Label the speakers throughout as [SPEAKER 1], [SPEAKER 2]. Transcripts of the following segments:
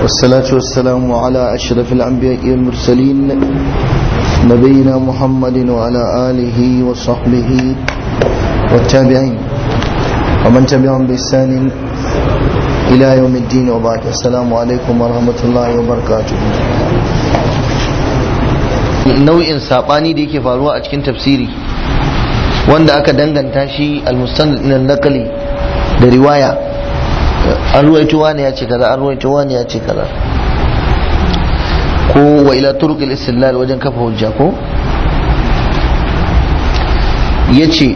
[SPEAKER 1] والصلاة والسلام على أشرف الأنبياء والمرسلين نبينا محمد وعلى آله وصحبه والتابعين ومن تبعهم بإحسان إلى يوم الدين وبعد السلام عليكم ورحمة الله وبركاته nau'in sabani da yake faruwa a cikin tafsiri wanda aka danganta shi al-mustannad ila naqli da riwaya an ruwaito wani ya ce kaza an ruwaito wani ya ce kaza ko wa ila turuq al-istidlal wajen kafa hujja ko yace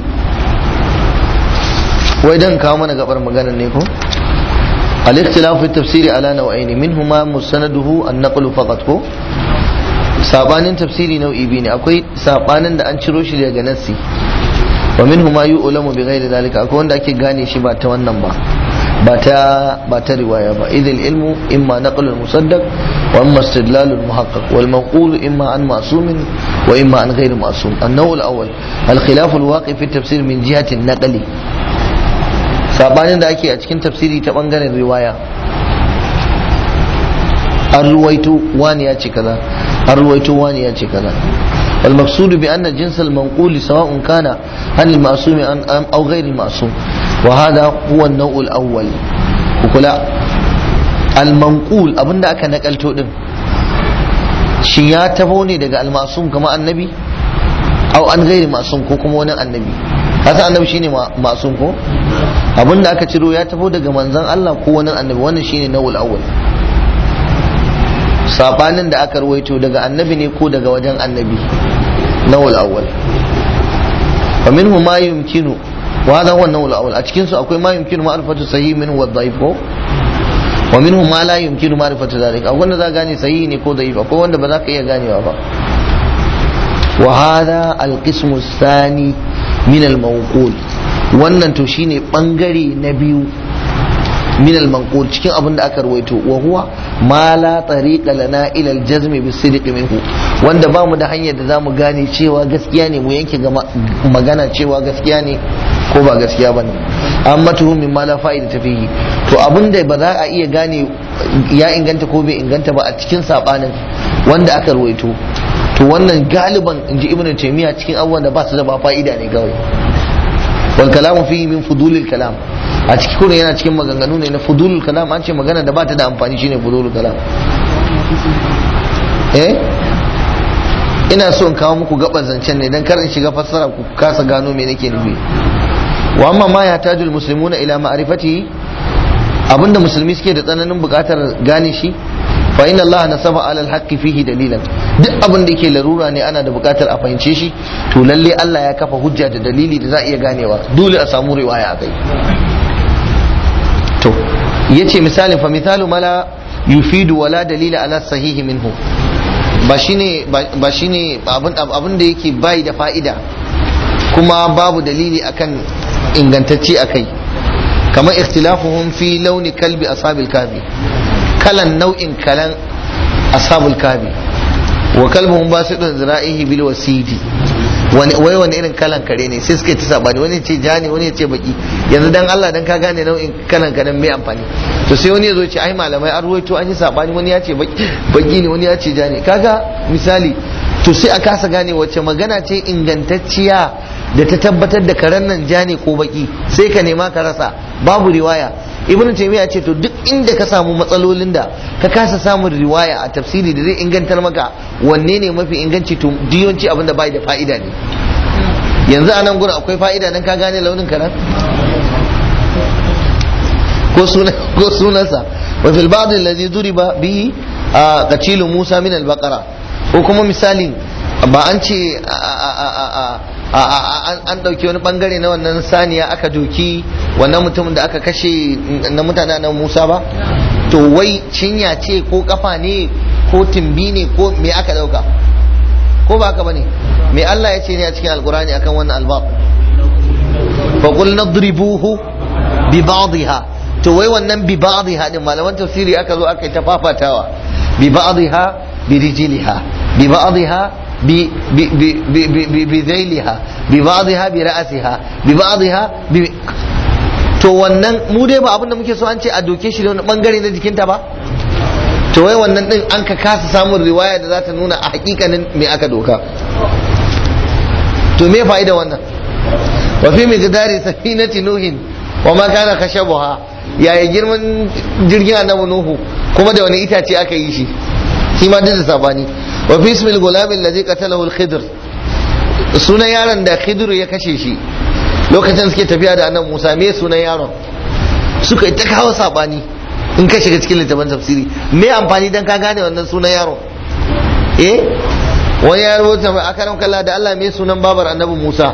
[SPEAKER 1] wai dan kawo mana gabar maganar ne ko al-ikhtilaf fi tafsiri ala naw'ain minhuma musanaduhu an-naqlu faqat ko sabanin tafsiri nau'i biyu ne akwai sabanin da an ciro shi daga nassi wa minhu ma yu'lamu bi ghairi zalika akwai wanda ake gane shi ba ta wannan ba ba ta ba ta riwaya ba idil ilmu imma naqlul musaddaq wa imma istidlalul muhaqqaq wal maqulu imma an ma'sumin wa imma an ghairi ma'sum an-naw' al-awwal al-khilaf al-waqi fi tafsir min jihati an-naqli sabanin da ake a cikin tafsiri ta bangaren riwaya an ruwaito wani ya ce kaza an ruwaito wani ya ce kaza والمقصود بأن جنس المنقول سواء كان عن المعصوم أو غير المعصوم وهذا هو النوع الأول وكلا المنقول أبن أكا نقلتو دم شيا تفوني دقا المعصوم كما النبي أو عن غير معصوم كما وانا النبي هذا النبي شيني معصوم كو أبن أكا ترو يا تفو دقا منزان الله كو وانا النبي وانا شيني النوع الأول sabanin da aka ruwaito daga annabi ne ko daga wajen annabi nawul awwal wa minhu ma yumkinu wa hadha huwa nawul awwal a cikin su akwai ma yumkinu ma'rifatu sahih minhu wa dhaif ko wa minhu ma la yumkinu ma'rifatu dhalik akwai wanda za gane sahihi ne ko dhaif akwai wanda ba za ka iya ganewa ba wa hadha al-qismu thani min al-mawqul wannan to shine bangare na biyu من المنقول cikin abin da aka ruwaito wa huwa ma la tariqa lana ila al-jazm bis-sidq minhu wanda ba mu da hanyar da zamu gane cewa gaskiya ne mu yanke magana cewa gaskiya ne ko ba gaskiya bane amma tuhum min ma la fa'ida ta fihi to abin da ba za a iya gane ya inganta ko bai inganta ba a cikin sabanin wanda aka ruwaito to wannan galiban inji ibnu taymiya cikin abubuwan da ba su da ba fa'ida ne kawai wal kalamu fihi min fudulil kalam a ciki kuma yana cikin maganganu ne na fudulul kalam an ce magana da bata da amfani shine fudulul kalam eh ina so in kawo muku gaban zancen ne dan kar in shiga fassara ku kasa gano me nake nufi wa amma ma ya tajul muslimuna ila ma'rifatihi abinda musulmi suke da tsananin bukatar gane shi fa inna Allah nasaba alal haqqi fihi dalilan duk abin da yake larura ne ana da bukatar a fahimce shi to lalle Allah ya kafa hujja da dalili da za a iya ganewa dole a samu riwaya a kai to yace misalin fa misalu mala yufidu wala dalila ala sahihi minhu ba shine ba shine abin abin da yake bai da fa'ida kuma babu dalili akan ingantacce akai kamar ikhtilafuhum fi launi kalbi ashabil kafi kalan nau'in kalan ashabul kafi wa kalbuhum basidun zira'ihi bil wasidi wani wai wani irin kalan kare ne sai suka ci sabani wani ce ja ne wani ya ce baki yanzu dan Allah dan ka gane nau'in kalan karen mai amfani to sai wani ya zo ce ai malamai an ruwaito an yi sabani wani ya ce baki ne wani ya ce ja ne kaga misali to sai a kasa gane wacce magana ce ingantacciya da ta tabbatar da karen nan ja ne ko baki sai ka nema ka rasa babu riwaya ibn taymiya ce to duk inda ka samu matsalolin da ka kasa samun riwaya a tafsiri da zai ingantar maka wanne ne mafi inganci to diyonci abin da bai da fa'ida ne yanzu a nan gurin akwai fa'ida dan ka gane launin karen ko sunan ko sunansa wa fil ba'd allazi duriba bi qatilu musa min al-baqara ko kuma misalin ba an ce an ɗauki wani bangare na wannan saniya aka doki wannan mutumin da aka kashe na mutane na musa ba to wai cinya ce ko kafa ne ko timbi ne ko me aka ɗauka ko ba haka bane me Allah ya ce ne a cikin alkurani akan wannan albab fa qul nadribuhu bi ba'dihha to wai wannan bi ba'dihha din malaman tafsiri aka zo aka yi ta fafatawa bi ba'dihha bi rijliha bi ba'dihha بذيلها ببعضها برأسها ببعضها ب... to wannan mu dai ba abin da muke so an ce a doke shi da wani bangare na jikinta ba to wai wannan din an ka kasa samun riwaya da za ta nuna a hakikanin me aka doka to me fa'ida wannan wa fi miqdari safinati nuhin wa ma kana khashabuha yaya girman jirgin annabi nuhu kuma da wani itace aka yi shi shi ma duk da sabani wa fi ismil gulam allazi qatalahu al-khidr sunan yaron da khidr ya kashe shi lokacin suke tafiya da annabi Musa me sunan yaron suka yi ta kawo sabani in ka shiga cikin littafin tafsiri me amfani dan ka gane wannan sunan yaron eh wani ya rubuta mai akaram kalla da Allah me sunan babar annabi Musa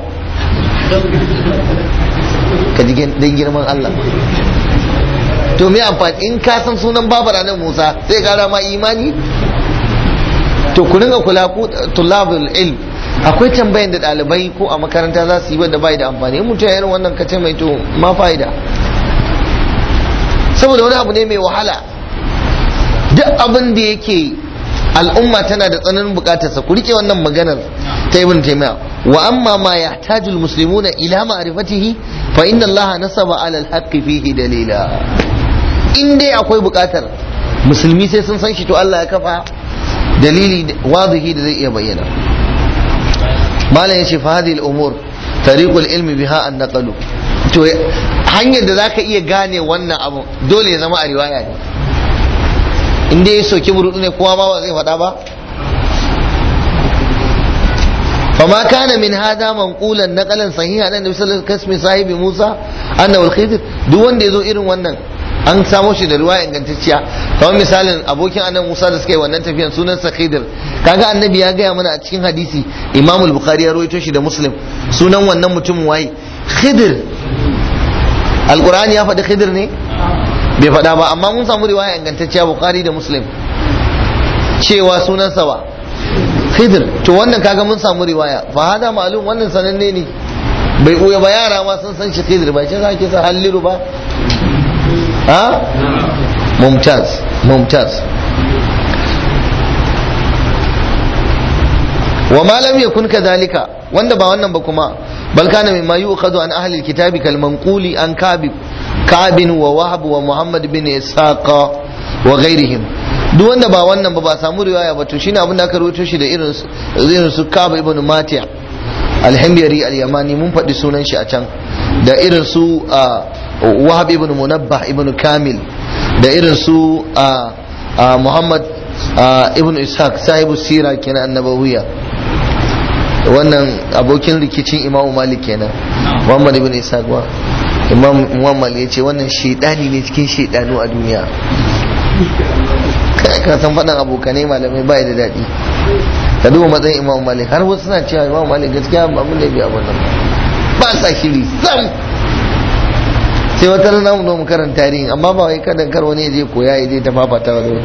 [SPEAKER 1] ka ji dan girman Allah to me amfani in ka san sunan babar annabi Musa sai kara ma imani to ku dinga kula ku tulabul ilm akwai tambayan da ɗalibai ko a makaranta za su yi wanda bai da amfani mutum ya irin wannan kace mai to ma fa'ida saboda wani abu ne mai wahala duk abin da yake al'umma tana da tsananin bukatarsa ku rike wannan maganar ta ibn taymiya wa amma ma yahtaju almuslimuna ila ma'rifatihi fa inna allaha nasaba ala alhaqqi fihi dalila in dai akwai bukatar musulmi sai sun san shi to Allah ya kafa dalili wadihi da zai iya bayyana malam yace fa hadhihi al-umur tariqul ilmi biha an naqalu to hanyar da zaka iya gane wannan abu dole ya zama a riwaya ne in dai ya soki burudu ne kowa ma ba zai faɗa ba فما كان من هذا منقولا نقلا صحيحا ان النبي صلى الله عليه وسلم كاسم صاحب موسى انه الخضر duk wanda yazo irin wannan an samo shi da ruwa ingantacciya kamar misalin abokin annabi Musa da suka yi wannan tafiyan sunan sa Khidir kaga annabi ya gaya mana a cikin hadisi Imam al-Bukhari ya rawaito shi da Muslim sunan wannan mutum waye Khidir Al-Qur'ani ya faɗi Khidir ne bai faɗa ba amma mun samu riwaya ingantacciya Bukhari da Muslim cewa sunan sa ba Khidir to wannan kaga mun samu riwaya fa hada ma'lum wannan sananne ne bai uya ba yara ma sun san shi Khidir ba ce za ke sa halliru ba ha mumtaz mumtaz wa ma lam yakun kadhalika wanda ba wannan ba kuma bal kana mimma yu'khadhu an ahli alkitabi kal manquli an kabib kabin wa wahab wa muhammad bin ishaqa wa ghairihim duk wanda ba wannan ba ba samu riwaya ba to shine abin da aka rawaito shi da irin irin su kab ibn mati' al-himyari al-yamani mun faɗi sunan shi a can da irin su wahab ibn munabbah ibn kamil da irin su muhammad ibn ishaq sahibu sira kenan annabawiya wannan abokin rikicin imamu malik kenan muhammad ibn ishaq ba imam muhammad ya ce wannan shaidani ne cikin shaidanu a duniya ka san faɗin abokanai malamai bai da daɗi ka duba matsayin imam malik har wasu suna cewa imam malik gaskiya abin da bai abin nan ba sa shiri sam sai wata rana mu mu karanta tarihin amma ba wai kada kar wani ya je koya ya je ta fafata wa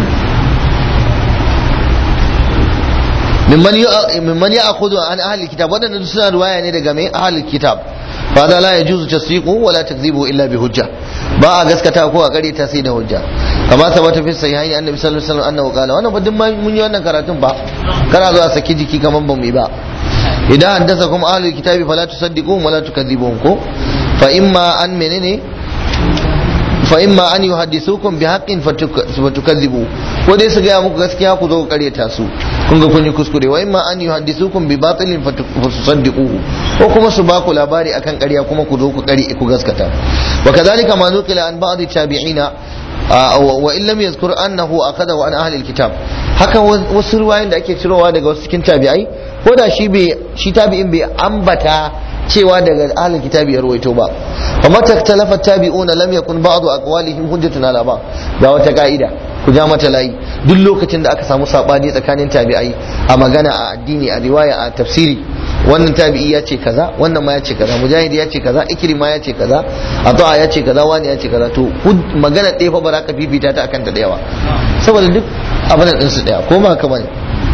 [SPEAKER 1] mimman ya akudu an ahli kitab waɗanda suna ruwaya ne daga mai ahli kitab fa da la yajuzu tasdiqu wa la takzibu illa bi hujja ba a gaskata ko a kare ta sai da hujja kama tabbata fi sahihaini annabi sallallahu alaihi wasallam annahu qala wannan ba duk mun yi wannan karatun ba kana zuwa saki jiki kaman ba mu yi ba idan haddasa kuma ahlul kitabi fala tusaddiquhum wa la tukadzibuhum ko fa imma an menene fa imma an yuhaddithukum bi haqqin fatukazzibu ko dai su gaya muku gaskiya ku zo ku karyata su kun ga kun yi kuskure wa imma an yuhaddithukum bi batilin fatusaddiquhu ko kuma su ba ku labari akan ƙarya kuma ku zo ku kari ku gaskata wa kadhalika ma nuqila an ba'd tabi'ina wa in lam yazkur annahu akada wa an ahli alkitab haka wasu ruwayoyin da ake cirowa daga wasu cikin tabi'ai ko da shi bai shi tabi'in bai ambata cewa daga ahlul kitabi ya ruwaito ba wa mata talafa tabi'una lam yakun ba'du aqwalihim hujjatun ala ba ga wata ka'ida ku ja mata layi duk lokacin da aka samu sabani tsakanin tabi'ai a magana a addini a riwaya a tafsiri wannan tabi'i ya ce kaza wannan ma ya ce kaza mujahid ya ce kaza ikrima ya ce kaza ata'a ya ce kaza wani ya ce kaza to magana ɗaya fa ba za ka fifita ta akan ta da yawa saboda duk abin din su ɗaya ko ba haka bane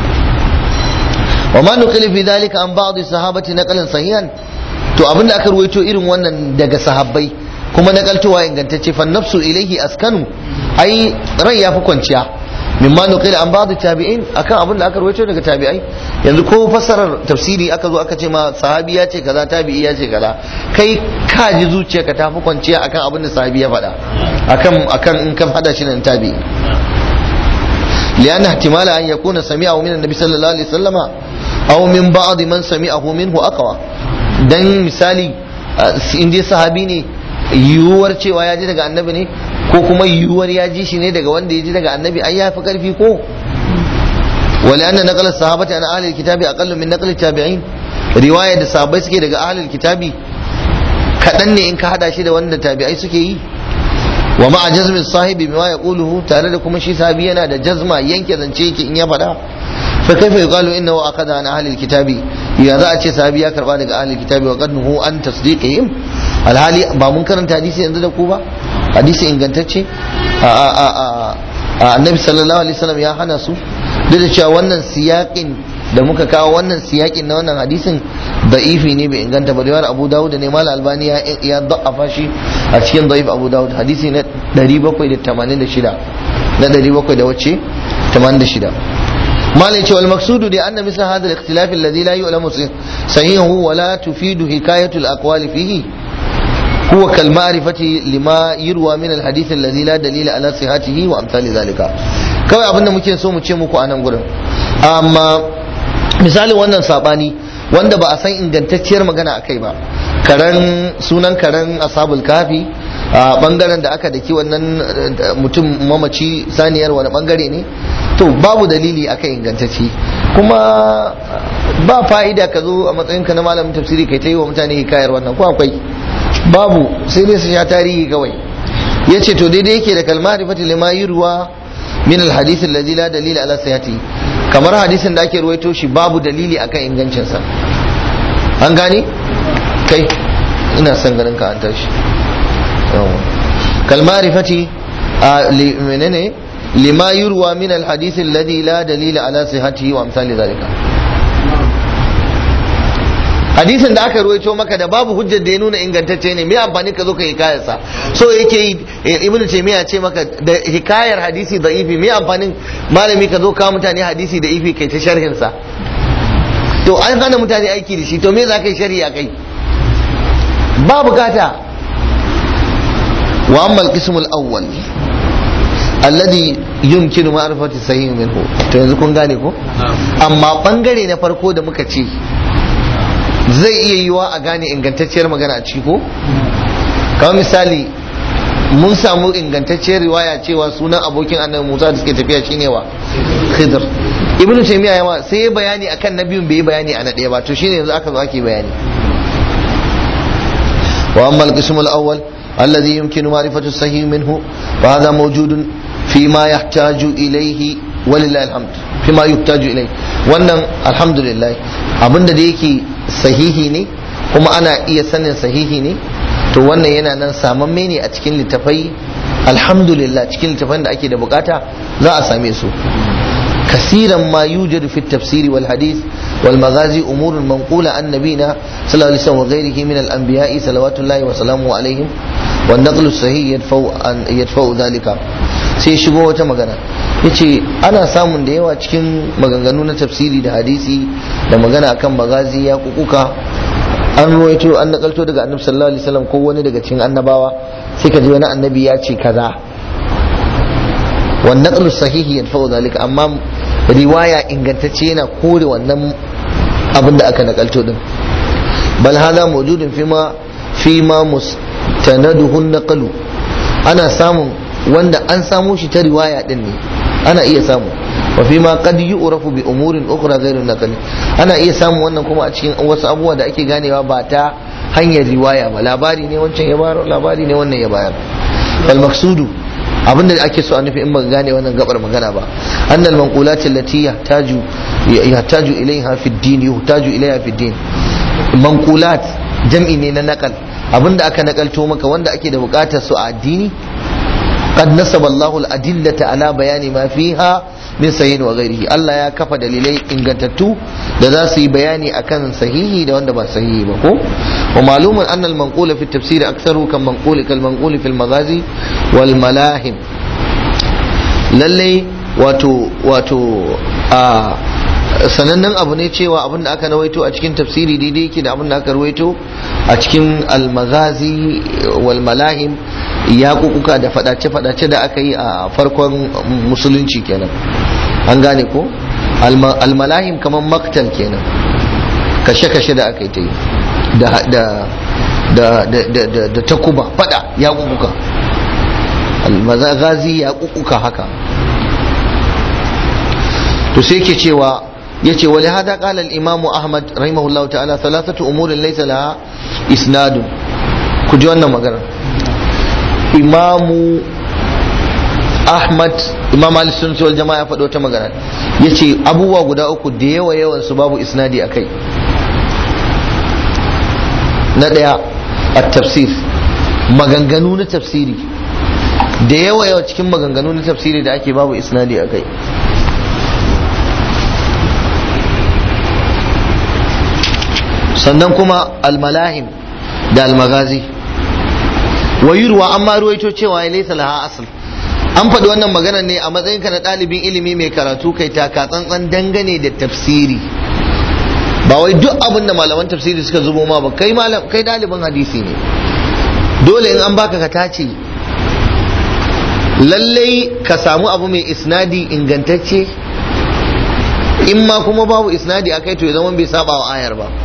[SPEAKER 1] wa ma nuqila fi dhalika an ba'd sahabati naqalan sahihan to abinda aka ruwaito irin wannan daga sahabbai kuma nakaltowa ingantacce fa nafsu ilaihi askanu ai rai yafi kwanciya mimma nuqila an ba'd tabi'in akan abin da aka ruwaito daga tabi'ai yanzu ko fassarar tafsiri aka zo aka ce ma sahabi ya ce kaza tabi'i ya ce kaza kai ka ji zuciyarka ta fi kwanciya akan abin da sahabi ya faɗa akan akan in ka hada shi nan tabi'i lianna ihtimala an yakuna sami'ahu min annabi sallallahu alaihi wasallama aw min ba'd man sami'ahu minhu aqwa dan misali in dai sahabi ne yiwuwar cewa ya ji daga annabi ne ko kuma yiwuwar ya ji shi ne daga wanda ya ji daga annabi ai ya fi karfi ko ولأن نقل الصحابة عن أهل الكتاب أقل من نقل التابعين رواية da sahabbai suke daga ahlul kitabi kaɗan ne in ka hada shi da wanda tabi'ai suke yi wa ma'a jazmin sahibi bima yaquluhu tare da kuma shi sahabi yana da jazma yanke zance yake in ya faɗa fa kaifa yuqalu innahu aqada an ahli alkitabi ya za a ce sahabi ya karba daga ahli alkitabi wa qadnuhu an tasdiqihim alhali ba mun karanta hadisi yanzu da ku ba hadisi ingantacce a a a a annabi sallallahu alaihi wasallam ya hana su duk da cewa wannan siyakin da muka kawo wannan siyakin na wannan hadisin da'ifi ne bai inganta ba riwayar Abu Dawud ne mal Albani ya ya da'afa shi a cikin da'if Abu Dawud hadisi na 786 na 700 da wacce 86 malai ce wal maksudu da anna misla hadha al-ikhtilaf alladhi la yu'lamu sahihu wa la tufidu hikayatu al-aqwali fihi هو كالمعرفة لما يروى من الحديث الذي لا دليل على صحته وأمثال ذلك kawai abinda muke so mu ce muku a nan gurin amma misalin wannan sabani wanda ba a san ingantacciyar magana a kai ba karen sunan karen asabul kafi a bangaren da aka daki wannan mutum mamaci saniyar wani bangare ne to babu dalili akan ingantacci kuma ba fa'ida ka zo a matsayinka na malamin tafsiri kai ta yi wa mutane hikayar wannan ko akwai babu sai dai su sha tarihi kawai ya ce to daidai yake da kalmar rifati lima yi ruwa min alhadith alladhi la dalila ala sayati kamar hadisin da ake ruwaito shi babu dalili akan ingancinsa an gane kai ina son ganin ka an tashi kalmar rifati menene lima yurwa min alhadith alladhi la dalila ala sihhatihi wa amsali zalika hadisin da aka ruwaito maka da babu hujjar da ya nuna ingantacce ne me amfani ka zo ka hikayarsa so yake yi ibn taymiya ce maka da hikayar hadisi da ifi me amfanin malami ka zo ka mutane hadisi da ifi kai ta sharhin sa to an hana mutane aiki da shi to me za ka yi sharhi a kai ba bukata wa amma al-qism al-awwal alladhi yumkinu ma'rifati sahih minhu to yanzu kun gane ko amma bangare na farko da muka ce zai iya yiwa a gane ingantacciyar magana a ciki ko kamar misali mun samu ingantacciyar riwaya cewa sunan abokin annabi Musa da suke tafiya shine wa Khidr Ibn Taymiyyah yawa sai ya bayani akan na biyun bai bayani a na ɗaya ba to shine yanzu aka zo ake bayani wa amma al-qism al-awwal alladhi yumkinu ma'rifatu sahih minhu wa hadha mawjudun fi ma yahtaju ilayhi walillahi alhamd fi ma yuhtaju ilayhi wannan alhamdulillah abinda da yake sahihi ne kuma ana iya sanin sahihi ne to wannan yana nan samamme ne a cikin littafai alhamdulillah cikin littafan da ake da bukata za a same su kasiran ma yujadu fi tafsiri wal hadith wal maghazi umurun manqula an nabina sallallahu alaihi wasallam wa ghairihi min al anbiya'i salawatullahi wa salamu alaihim wan naqlu sahih yadfa'u an yadfa'u dhalika sai shigo wata magana yace ana samun da yawa cikin maganganu na tafsiri da hadisi da magana akan magazi ya kukuka an ruwaito an nakalto daga annabi sallallahu alaihi wasallam ko wani daga cikin annabawa sai ka ji wani annabi ya ce kaza wan naqlu sahihi yadfa'u zalika amma riwaya ingantacce yana kore wannan abin da aka nakalto din bal hada mawjudun fima fima mustanaduhu naqlu ana samun wanda an samo shi ta riwaya din ne ana iya samu wa fi ma qad yu'rafu bi umurin ukhra ghayru naqli ana iya samu wannan kuma a cikin wasu abubuwa da ake ganewa ba ta hanyar riwaya ba labari ne wancan ya bayar labari ne wannan ya bayar fal maqsudu abinda ake so a nufi in baka gane wannan gabar magana ba annal manqulat allati yahtaju yahtaju ilayha fi ad-din yahtaju ilayha fi ad-din manqulat jam'i ne na naqal abinda aka nakalto maka wanda ake da bukatar su a addini قد نسب الله الأدلة على بيان ما فيها من صحيح وغيره الله يا كفى دليلي إن قتتو لذاسي بياني أكن صحيح ده وند با صحيح بكو ومعلوم أن المنقول في التفسير أكثر كالمنقول كالمنقول في المغازي والملاهم للي واتو واتو آه sanannen abu ne cewa abin da aka rawaito a cikin tafsiri daidai yake da abin da aka rawaito a cikin almagazi wal malahim yaƙuƙuka da faɗace-faɗace da aka yi a farkon musulunci kenan an gane ko almalahim kamar maktal kenan kashe-kashe da aka yi ta yi da takuba faɗa yaƙuƙuka almagazi yaƙuƙuka haka to sai ke cewa yace wali hada qala al imam ahmad rahimahullahu ta'ala thalathatu umurin laysa laha isnadun ku ji wannan magana imamu ahmad imam ali sunni wal jama'a ya faɗo wata magana yace abubuwa guda uku da yawa yawan su babu isnadi akai na daya at-tafsir maganganu na tafsiri da yawa yawa cikin maganganu na tafsiri da ake babu isnadi akai sannan kuma almalahim da almagazi wayurwa an ma ruwaito cewa ya laisa laha asal an faɗi wannan magana ne a matsayinka na ɗalibin ilimi mai karatu kai taka tsantsan dangane da tafsiri ba wai duk abin da malaman tafsiri suka zubo ma ba kai malam kai ɗalibin hadisi ne dole in an baka ka tace lallai ka samu abu mai isnadi ingantacce in ma kuma babu isnadi akai to ya zama bai saba wa ayar ba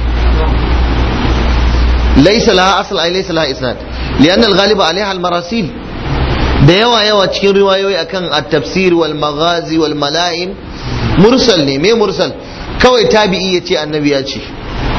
[SPEAKER 1] ليس لها أصل أي ليس لها إسناد لأن الغالب عليها المراسيل da yawa yawa cikin riwayoyi akan at-tafsir wal maghazi wal mala'im mursal ne me mursal kawai tabi'i yace annabi ya ce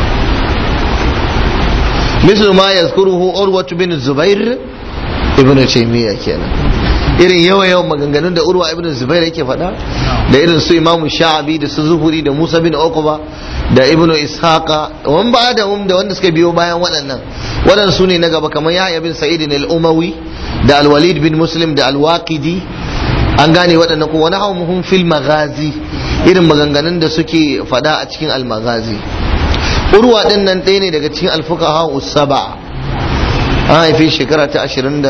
[SPEAKER 1] mislu ma yazkuruhu urwa bin zubair ibn taymiya kenan irin yawa yawan maganganun da urwa ibn zubair yake faɗa da irin su imamu sha'abi da su zuhuri da musa bin uqba da ibnu ishaqa wan ba da um da wanda suka biyo bayan waɗannan waɗannan su ne na gaba kamar yahya bin sa'id al-umawi da al-walid bin muslim da al-waqidi an gane waɗannan ko wani hawmuhum fil maghazi irin maganganun da suke faɗa a cikin al-maghazi urwa din nan ɗaya ne daga cikin al-fuqaha us-sab'a an haife shekara ta 29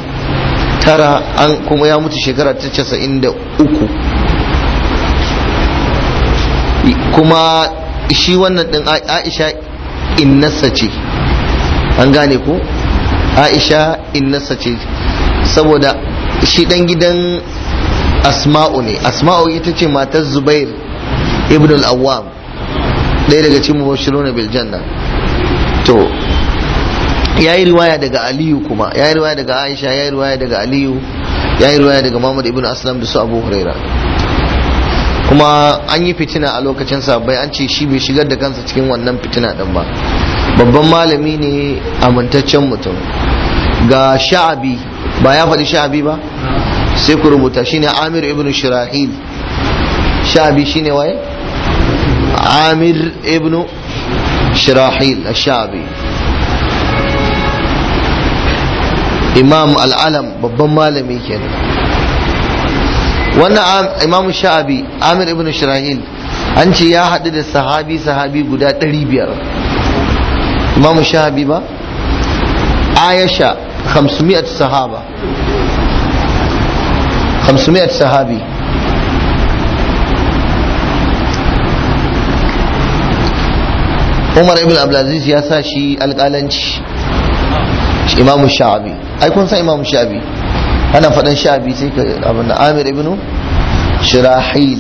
[SPEAKER 1] an kuma ya mutu shekara ta 93 kuma shi wannan din aisha innasa ce an gane ko aisha innasa ce saboda shi dan gidan asma'u ne asma'u ita ce matar zubair ibn al-awwam ɗaya daga cikin mubashiruna bil janna to ya yi riwaya daga aliyu kuma ya yi riwaya daga aisha ya yi riwaya daga aliyu ya yi riwaya daga muhammad ibn aslam da su abu huraira kuma an yi fitina a lokacin sabai an ce shi bai shigar da kansa cikin wannan fitina din ba babban malami ne amintaccen mutum ga sha'abi ba ya faɗi sha'abi ba sai ku rubuta shine amir ibn shirahil sha'abi shine waye amir ibn shirahil sha'abi imam al'alam babban malami kenan wannan imam sha'abi amir ibn shirahil an ce ya haɗu da sahabi sahabi guda 500 imam sha'abi ba ayasha 500 sahaba 500 sahabi umar ibn abdulaziz ya sa shi alƙalanci imam sha'abi ai kun san imam sha'abi ana faɗin sha'abi sai ka abin da amir ibn shirahil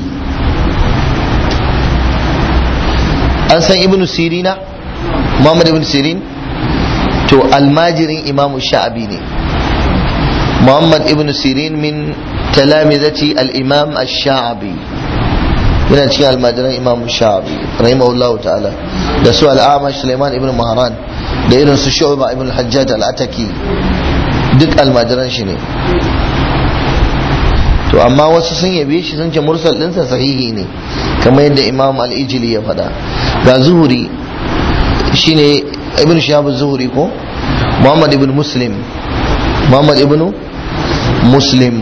[SPEAKER 1] an san ibn sirina muhammad ibn sirin to almajirin imam sha'abi ne muhammad ibn sirin min talamizati al-imam ash-sha'abi yana cikin almajiran imam sha'abi rahimahullah ta'ala da su al-amash suleiman ibn mahran da irin su shu'ba ibn al-hajjaj al-ataki duk almajiran shi ne to amma wasu sun yabe shi sun ce mursal ɗinsa sahihi ne kamar yadda imam al-ijili ya faɗa ga zuhuri shine ibn shahab zuhuri ko muhammad ibn muslim muhammad ibn muslim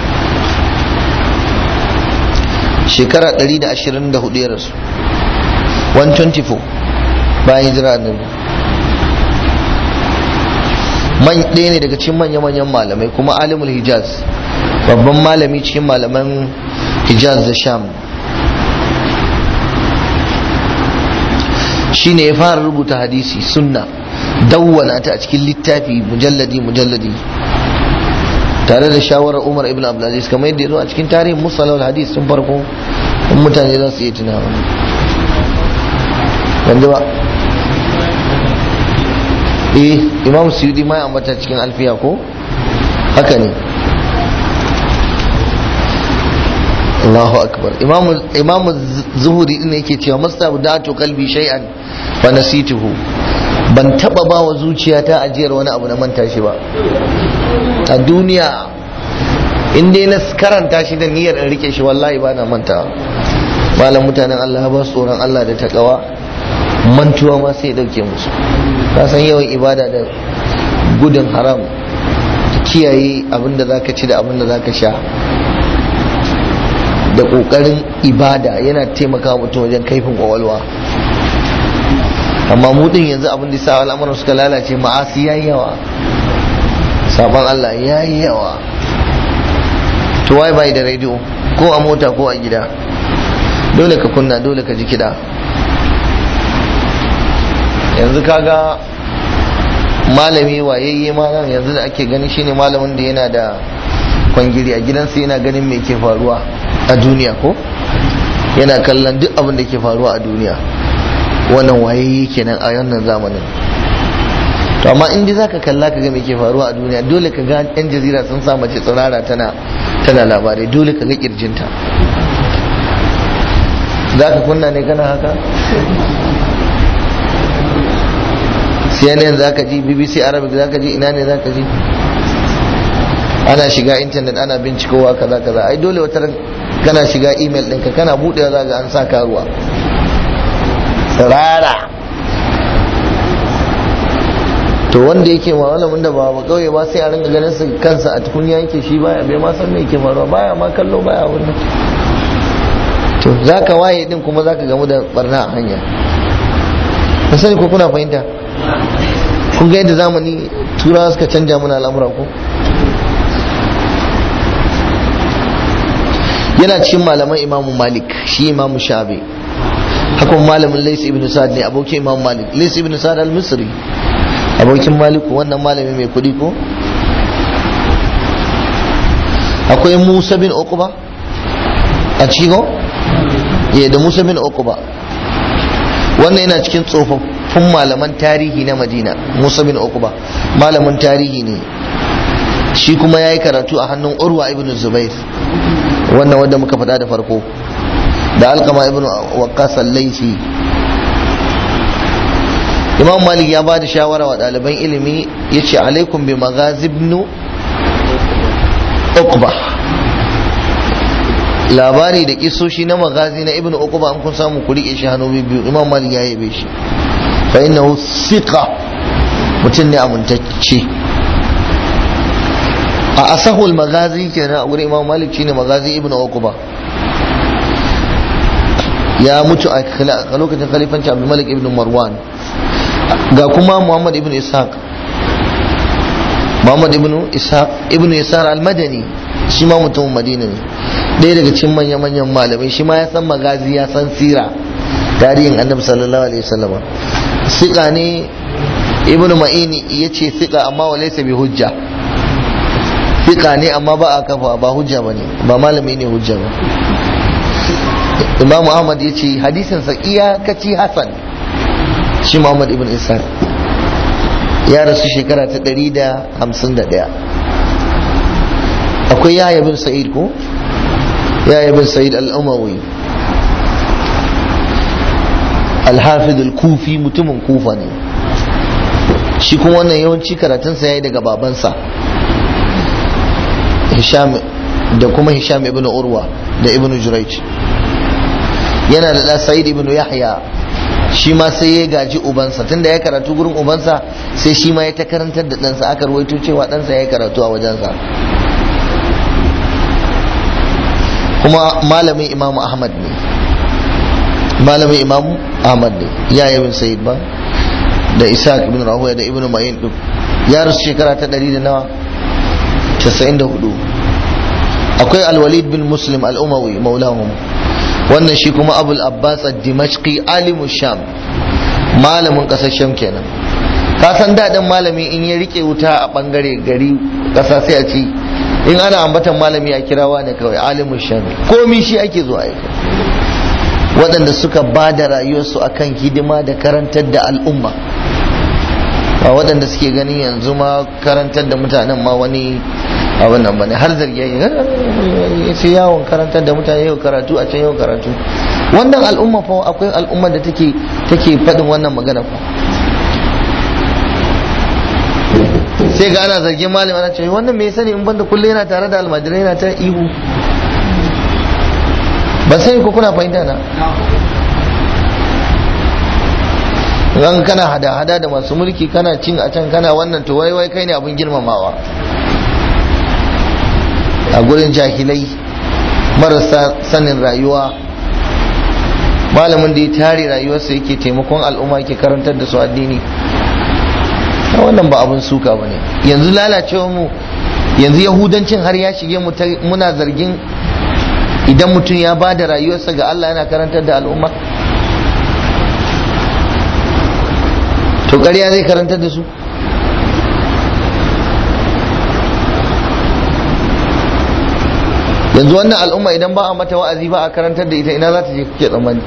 [SPEAKER 1] shekara 124 ya rasu 124 bayan hijira annabi man ɗaya ne daga cikin manya-manyan malamai kuma alimul hijaz babban malami cikin malaman hijaz da sham shi ne ya fara rubuta hadisi sunna dawwana ta a cikin littafi mujalladi mujalladi tare da shawarar umar ibn abdulaziz kamar yadda ya zo a cikin tarihin musalawar hadis tun farko in mutane za su iya tunawa yanzu ba eh imam suyudi ma ya ambata cikin alfiya ko haka ne Allahu akbar imamu zuhuri din yake cewa mastabu da to kalbi shay'an fa nasituhu ban taba ba wa zuciyata ajiyar wani abu na manta shi ba a duniya in dai na karanta shi da niyyar in rike shi wallahi ba na mantawa malam mutanen Allah ba su tsoron Allah da takawa mantuwa ma sai dauke musu ka san yawan ibada da gudun haram kiyaye abinda zaka ci da abinda zaka sha da kokarin ibada yana taimaka mutum wajen kaifin kwakwalwa amma mu din yanzu abin da sa al'amuran suka lalace ma'asi yayi yawa sabon Allah yayi yawa to wai bai da radio ko a mota ko a gida dole ka kunna dole ka ji kiɗa yanzu kaga malami wayayye malam yanzu da ake gani shine malamin da yana da kwangiri a gidansa yana ganin me ke faruwa a duniya ko yana kallon duk abin da ke faruwa a duniya wannan wayayye kenan a wannan zamanin to amma in za ka kalla ka ga me ke faruwa a duniya dole ka ga yan jazira sun sa mace tsirara tana tana labarai dole ka ga kirjinta za ka kunna ne kana haka CNN za ka ji BBC Arabic za ka ji ina ne za ka ji ana shiga intanet ana bincikowa kaza kaza ai dole wata kana shiga email ɗinka kana buɗewa za ga an sa karuwa tsirara to wanda yake ma malamin da ba ba kauye ba sai a ringa ganin su kansa a tukunya yake shi baya bai ma san me yake faruwa baya ma kallo baya wannan to zaka waye din kuma zaka gamu da barna a hanya ba sani ko kuna fahimta kun ga yadda zamani turawa suka canja mana al'amura ko yana cikin malaman imamu malik shi imamu shabi hakan malamin lais ibn sa'ad ne abokin imamu malik lais ibn sa'ad al-misri abokin maliku wannan malami mai kudi ko akwai musa bin uquba a cikin ya da musa bin uquba wannan yana cikin tsofaffin malaman tarihi na madina musa bin uquba malamin tarihi ne shi kuma ya yi karatu a hannun urwa ibn zubair wannan wanda muka faɗa da farko da alkama ibn waqqas al-laisi imam malik ya ba da shawara wa ɗaliban ilimi ya ce alaikum bi magazibnu uqba labari da kisoshi na magazi na ibn uqba an kun samu ku rike shi hannu biyu imam malik ya yabe shi fa innahu thiqa mutum ne amintacce a asahul magazi kenan a gurin imam malik shine magazi ibn uqba ya mutu a lokacin khalifanci abdul malik ibn marwan ga kuma muhammad ibn ishaq muhammad ibn ishaq ibn yasar al-madani shi ma mutumin madina ne ɗaya daga cikin manya manyan malamai shi ma ya san magazi ya san sira tarihin annabi sallallahu alaihi wasallam siƙa ne ibn ma'ini ya ce siƙa amma wa laysa bi hujja siƙa ne amma ba a kafa ba hujja bane ba malami ne hujja ba imam ahmad ya ce hadisin sa iyakaci hasan shi muhammad ibn ishaq ya rasu shekara ta 151 akwai yahya bin sa'id ko yahya bin sa'id al-umawi al-hafid al-kufi mutumin kufa ne shi kuma wannan yawanci karatunsa ya yi daga babansa hisham da kuma hisham ibn urwa da ibn jurayj yana da ɗan sa'id ibn yahya shi ma sai ya gaji ubansa tunda ya karatu gurin ubansa sai shi ma ya ta karantar da ɗansa aka ruwaito cewa ɗansa ya karatu a wajensa kuma malamin imamu ahmad ne malamin imamu ahmad ne ya yi bin sayid ba da isaac ibn rahuya da ibn ma'in duk ya rasu shekara ta ɗari da nawa casa'in da hudu akwai alwalid bin muslim al'umawi maulahum wannan shi kuma abul abbas ad-dimashqi alimu sham malamin kasar sham kenan ka san daɗin malami in ya rike wuta a bangare gari ƙasa sai a ci in ana ambatan malami a kirawa ne kawai alimun shami komi shi ake zuwa aika waɗanda suka ba da rayuwarsu akan hidima da karantar da al'umma a waɗanda suke ganin yanzu ma karantar da mutanen ma wani abin nan bane har zargi ya ce yawon karantar da mutane yau karatu a can yau karatu wannan al'umma fa akwai al'umma da take take faɗin wannan magana fa sai ga ana zargin malama ana cewa wannan me ya sani in banda kullum yana tare da almajirai yana ta ihu ba sai ko kuna fahimta na ran kana hada-hada da masu mulki kana cin a can kana wannan to wai wai kai ne abin girmamawa a gurin jahilai marasa sanin rayuwa malamin da ya tare rayuwarsa yake taimakon al'umma ke karantar da su addini wannan ba abin suka ba ne yanzu lalacewa mu yanzu yahudancin har ya shige mu muna zargin idan mutum ya ba da rayuwarsa ga Allah yana karantar da al'umma to ƙarya zai karantar da su yanzu wannan al'umma idan ba a mata wa'azi ba a karantar da ita ina za ta je kuke tsammani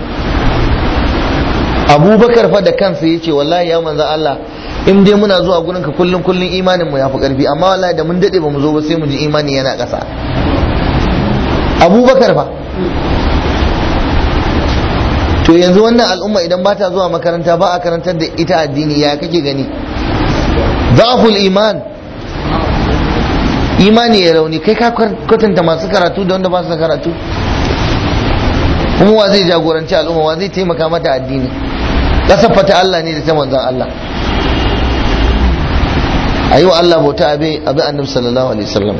[SPEAKER 1] abubakar fa da kansa ya ce wallahi ya manzan Allah in dai muna zuwa gurin ka kullum kullum imanin mu ya fi karfi amma wallahi da mun dade ba mu zo ba sai mu ji imani yana ƙasa abubakar fa to yanzu wannan al'umma idan ba ta zuwa makaranta ba a karantar da ita addini ya kake gani zaful iman imani ya rauni kai ka kwatanta masu karatu da wanda ba su karatu kuma wa zai jagoranci al'umma wa zai taimaka mata addini kasar fata Allah ne da ta manzan Allah a yi wa Allah bauta abin annabi sallallahu alaihi wasallam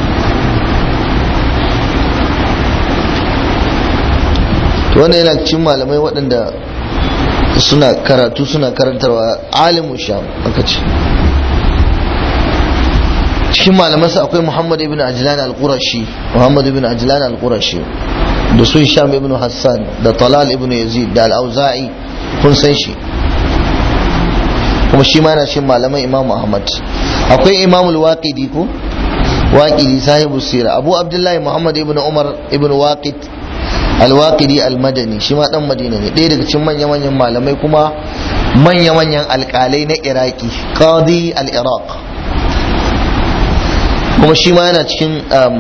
[SPEAKER 1] to wannan yana cikin malamai waɗanda suna karatu suna karantarwa alimu sham aka ce cikin malamansa akwai muhammad ibn ajlan al-qurashi muhammad ibn ajlan al-qurashi da su sham ibn hassan da talal ibn yazid da al-auza'i kun san shi kuma shi ma yana cikin malaman imam ahmad akwai imam al-waqidi ko waqidi sahibu sira abu abdullahi muhammad ibn umar ibn waqid alwaƙidi almadani shi ma dan madina ne ɗaya daga cikin manya-manyan malamai kuma manya-manyan alƙalai na iraki qadi al-iraq kuma shi ma yana cikin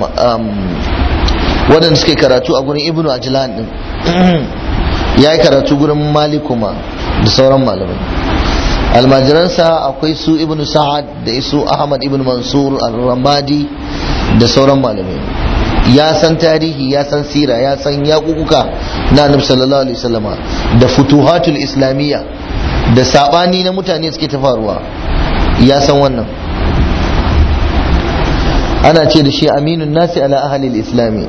[SPEAKER 1] waɗanda suke karatu a gurin ibnu ajlan din ya yi karatu gurin malikuma da sauran malamai almajiransa akwai su ibnu sa'ad da isu ahmad ibn mansur al-ramadi da sauran malamai ya san tarihi ya san sira ya san yaƙuƙuka na annabi sallallahu alaihi wasallama da futuhatul islamiyya da sabani na mutane suke ta faruwa ya san wannan ana ce da shi aminun nasi ala ahalil islami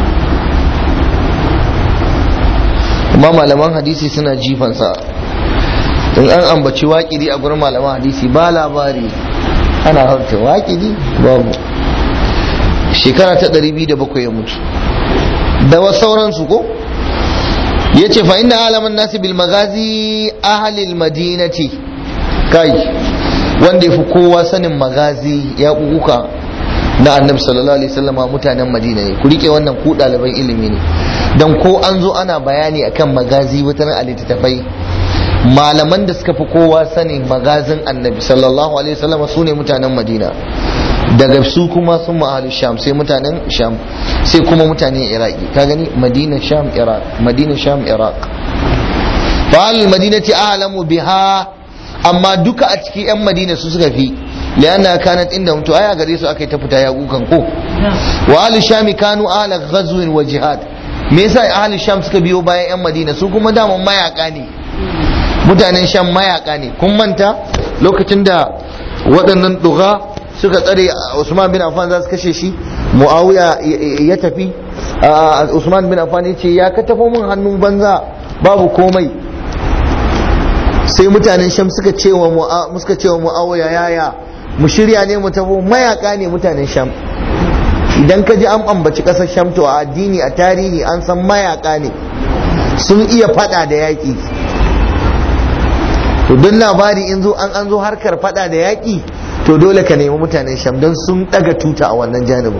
[SPEAKER 1] kuma malaman hadisi suna jifansa in an ambaci waƙiri a gurin malaman hadisi ba labari ana harta waƙiri babu shekara ta 207 ya mutu da wasu sauransu ko ya ce fa inna alaman nasi bil magazi ahalil madinati kai wanda ya fi kowa sanin magazi ya kukuka na annabi sallallahu alaihi wasallama mutanen madina ne ku rike wannan ku ɗaliban ilimi ne dan ko an zo ana bayani akan magazi wata a littattafai malaman da suka fi kowa sanin magazin annabi sallallahu alaihi wasallama su ne mutanen madina daga su kuma sun ma'alu sham sai mutanen sham sai kuma mutanen iraki ka gani madina sham iraq madina sham iraq fa al madinati a'lamu biha amma duka a cikin yan madina su suka fi lianna kanat inda mutu aya gare su akai ta fita yaƙukan ko wa al sham kanu ala ghazwin wa jihad me yasa ahli sham suka biyo bayan yan madina su kuma daman mayaka ne mutanen sham mayaka ne kun manta lokacin da waɗannan duga suka tsare Usman bin Affan za su kashe shi Muawiya ya tafi Usman bin Affan ya ce ya ka tafo min hannun banza babu komai sai mutanen Sham suka ce wa suka ce wa Muawiya yaya mu shirya ne mu tafo mayaka ne mutanen Sham idan ka ji an ambaci kasar Sham to a addini a tarihi an san mayaka ne sun iya fada da yaki to don labari in zo an an zo harkar fada da yaki to dole ka nemi mutanen sham don sun daga tuta a wannan janibin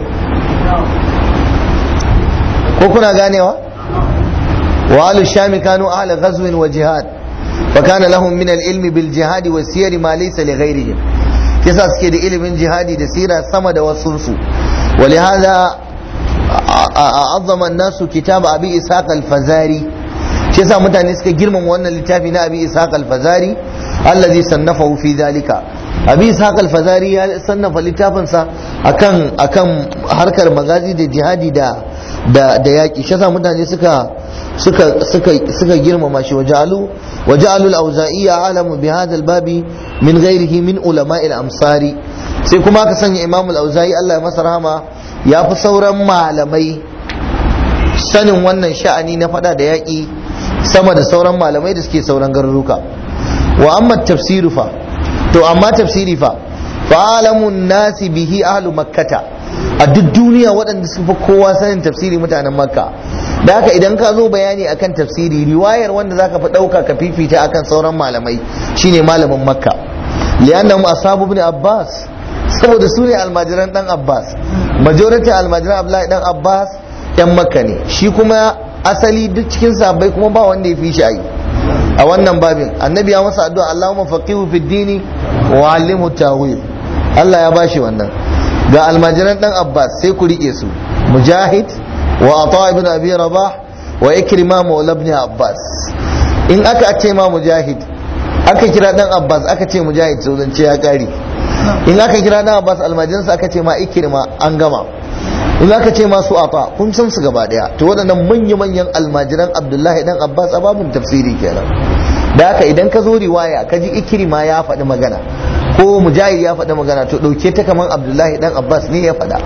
[SPEAKER 1] ko kuna ganewa wa alu shami kanu ahla ghazwin wa jihad fa kana lahum min al-ilmi bil jihad wa siyar ma laysa li ghayrihim kisa suke da ilimin jihadi da sira sama da wasu su ولهذا عظم الناس كتاب ابي اسحاق الفزاري shi yasa mutane suka girmama wannan littafi na abi ishaq al-fazari allazi sannafahu fi zalika abi ishaq al-fazari ya sannafa littafin sa akan akan harkar magazi da jihadi da da da yaki shi yasa mutane suka suka suka suka girmama shi waja'alu waja'alu al-awza'iyya alamu bi hadha al-babi min ghairihi min ulama al-amsari sai kuma aka sanya imam al-auza'i Allah ya masa rahama ya fi sauran malamai sanin wannan sha'ani na fada da yaƙi sama da sauran malamai da suke sauran garuruka wa amma tafsiru fa to amma tafsiri fa fa alamun nasi bihi ahlu makkata a duk duniya waɗanda suka fi kowa sanin tafsiri mutanen makka da haka idan ka zo bayani akan tafsiri riwayar wanda zaka fi ɗauka ka fifita akan sauran malamai shine malamin makka li'annahum ashabu ibn abbas saboda su ne almajiran dan abbas majority almajiran abdullahi dan abbas yan makka ne shi kuma asali duk cikin sahabbai kuma ba wanda ya fi shi ayi a wannan babin annabi ya masa addu'a Allahumma faqihu fid dini wa 'allimhu tawil Allah ya bashi wannan ga almajiran dan abbas sai ku rike su mujahid wa ata ibn abi rabah wa ikrima maula ibn abbas in aka ce ma mujahid aka kira dan abbas aka ce mujahid so zance ya kare in aka kira dan abbas almajiransa aka ce ma ikrima an gama in aka ce masu afa kun san su gaba daya to waɗannan manya-manyan almajiran abdullahi dan abbas a babun tafsiri kenan da haka idan ka zo riwaya ka ji ikirma ya faɗi magana ko mujahid ya faɗi magana to ɗauke ta kamar abdullahi dan abbas ne ya faɗa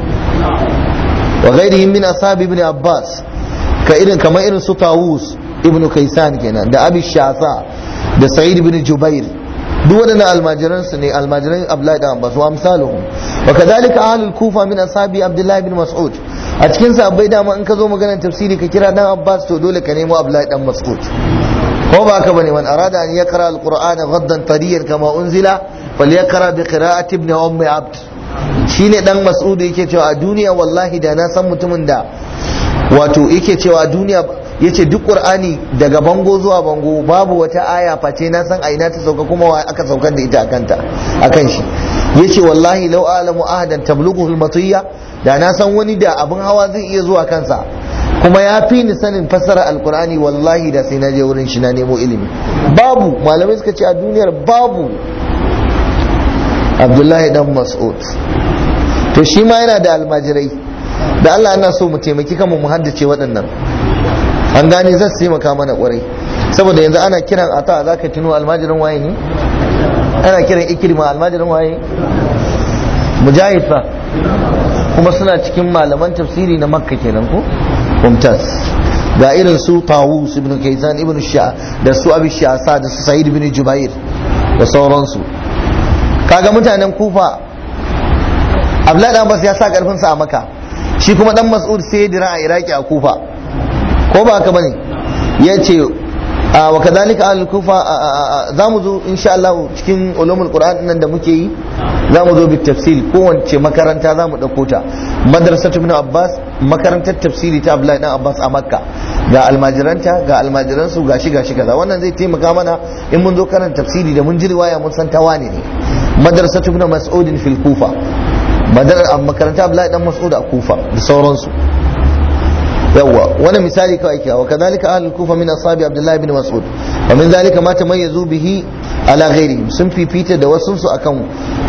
[SPEAKER 1] wa ghairihim min ashabi ibn abbas ka irin kamar irin su tawus ibn kaisan kenan da abi shafa da sa'id ibn jubair duk waɗannan almajiran su ne almajiran abdullahi dan abbas wa amsaluhum wa kadhalika ahlul kufa min ashabi abdullahi bin mas'ud a cikin sahabbai dama in ka zo maganar tafsiri ka kira dan abbas to dole ka nemo abdullahi dan mas'ud ko ba ka bane man arada an yaqra alqur'ana ghaddan tariyan kama unzila falyaqra bi qira'ati ibn ummi abd shine dan mas'ud yake cewa a duniya wallahi da na san mutumin da wato yake cewa a duniya yace duk qur'ani daga bango zuwa bango babu wata aya face na san aina ta sauka kuma wa aka saukar da ita akanta akan shi yace wallahi law alamu ahadan tablughu al-matiyya da na san wani da abin hawa zai iya zuwa kansa kuma ya fi ni sanin fassara alkur'ani wallahi da sai na je wurin shi na nemo ilimi babu malamai suka ce a duniyar babu abdullahi dan mas'ud to shi ma yana da almajirai da Allah ana so mu taimaki kanmu mu haddace waɗannan an gane zai taimaka mana kwarai saboda yanzu ana kiran ata za ka tuno almajirin waye ne ana kiran ikirma almajirin waye mujahid fa kuma suna cikin malaman tafsiri na makka kenan ko mumtaz ga irin su tawus ibn kaisan ibn sha da su abi shasa da su sa'id ibn jubair da sauransu kaga mutanen kufa abdullahi dan bas ya sa karfin sa a maka shi kuma dan mas'ud sai ya dira a iraki a kufa ko ba haka bane yace wa kadhalika al kufa za mu zo insha Allah cikin ulumul qur'an nan da muke yi za mu zo bi tafsiri kowace makaranta za mu ɗauko ta madrasatu ibn abbas makarantar tafsiri ta abdullahi dan abbas a makka ga almajiranta ga almajiransu ga shi ga shi kaza wannan zai taimaka mana in mun zo karanta tafsiri da mun ji riwaya mun san tawane ne madrasatu ibn mas'ud fil kufa makaranta abdullahi dan mas'ud a kufa da sauransu yawwa wani misali kawai ke wa kadhalika ahlul kufa min ashabi abdullahi ibn mas'ud wa min zalika ma tamayyazu bihi ala ghairihim sun fifita da wasun su akan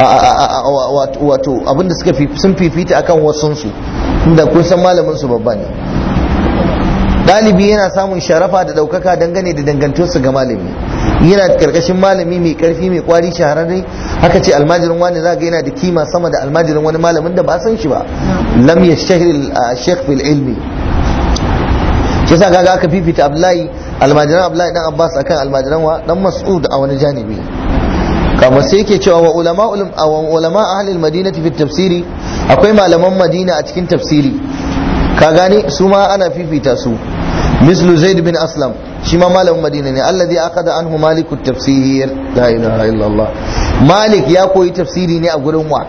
[SPEAKER 1] wato abinda suka sun fifita akan wasun su inda kun san malamin su babba ne dalibi yana samun sharafa da daukaka dangane da dangantuwarsa ga malami yana karkashin malami mai karfi mai kwari shahararre haka ce almajirin wani za ga yana da kima sama da almajirin wani malamin da ba san shi ba lam yashtahir al-shaykh fil ilmi shi yasa kaga aka fifita Abdullahi almajiran Abdullahi dan Abbas akan almajiran wa dan Mas'ud a wani janibi kama sai yake cewa wa ulama wa ulama ahli almadinati fi tafsiri akwai malaman Madina a cikin tafsiri ka gane su ma ana fifita su mislu Zaid bin Aslam shi ma malamin madina ne alladhi akada anhu malik tafsir la ilaha illallah malik ya koyi tafsiri ne a gurin wa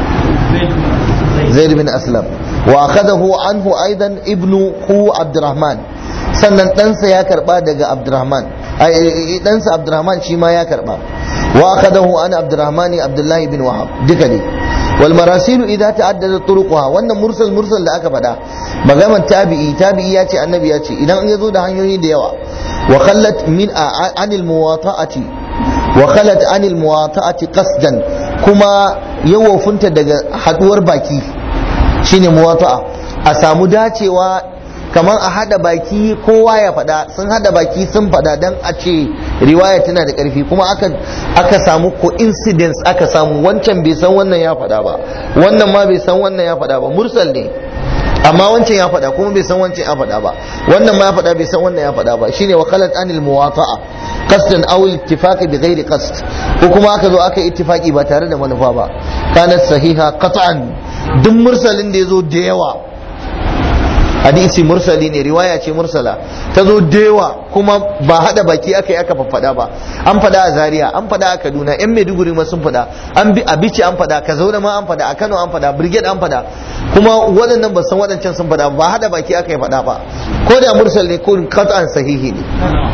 [SPEAKER 1] zaid bin aslam wa akadahu anhu aidan ibnu hu abdurrahman sannan ɗansa ya karba daga abdurrahman ɗansa abdurrahman shi ma ya karba wa akadahu an abdurrahmani abdullahi bin wahab duka ne wal marasilu idza ta'addada turuquha wannan mursal mursal da aka faɗa magaman tabi'i tabi'i ya ce annabi ya ce idan ya zo da hanyoyi da yawa wa khallat min anil muwata'ati wa khallat anil muwata'ati qasdan kuma yawofunta daga haduwar baki shine muwata'a a samu dacewa kamar a hada baki kowa ya faɗa sun hada baki sun faɗa dan a ce riwaya tana da ƙarfi kuma aka aka samu coincidence aka samu wancan bai san wannan ya faɗa ba wannan ma bai san wannan ya faɗa ba mursal ne amma wancan ya faɗa kuma bai san wancan ya faɗa ba wannan ma ya faɗa bai san wannan ya faɗa ba shine wakalat anil muwata'a qasdan aw ittifaqi bi ghairi qasd ko kuma aka zo aka ittifaqi ba tare da manufa ba kanat sahiha qat'an duk mursalin da yazo da yawa hadisi mursali ne riwaya ce mursala ta zo dewa kuma ba hada baki aka yi aka faffada ba an fada a zaria an fada a kaduna yan maiduguri ma sun fada an bi a bici an fada ka zauna ma an fada a kano an fada brigade an fada kuma waɗannan ba san waɗancan sun fada ba hada baki aka yi fada ba ko da mursal ne ko qat'an sahihi ne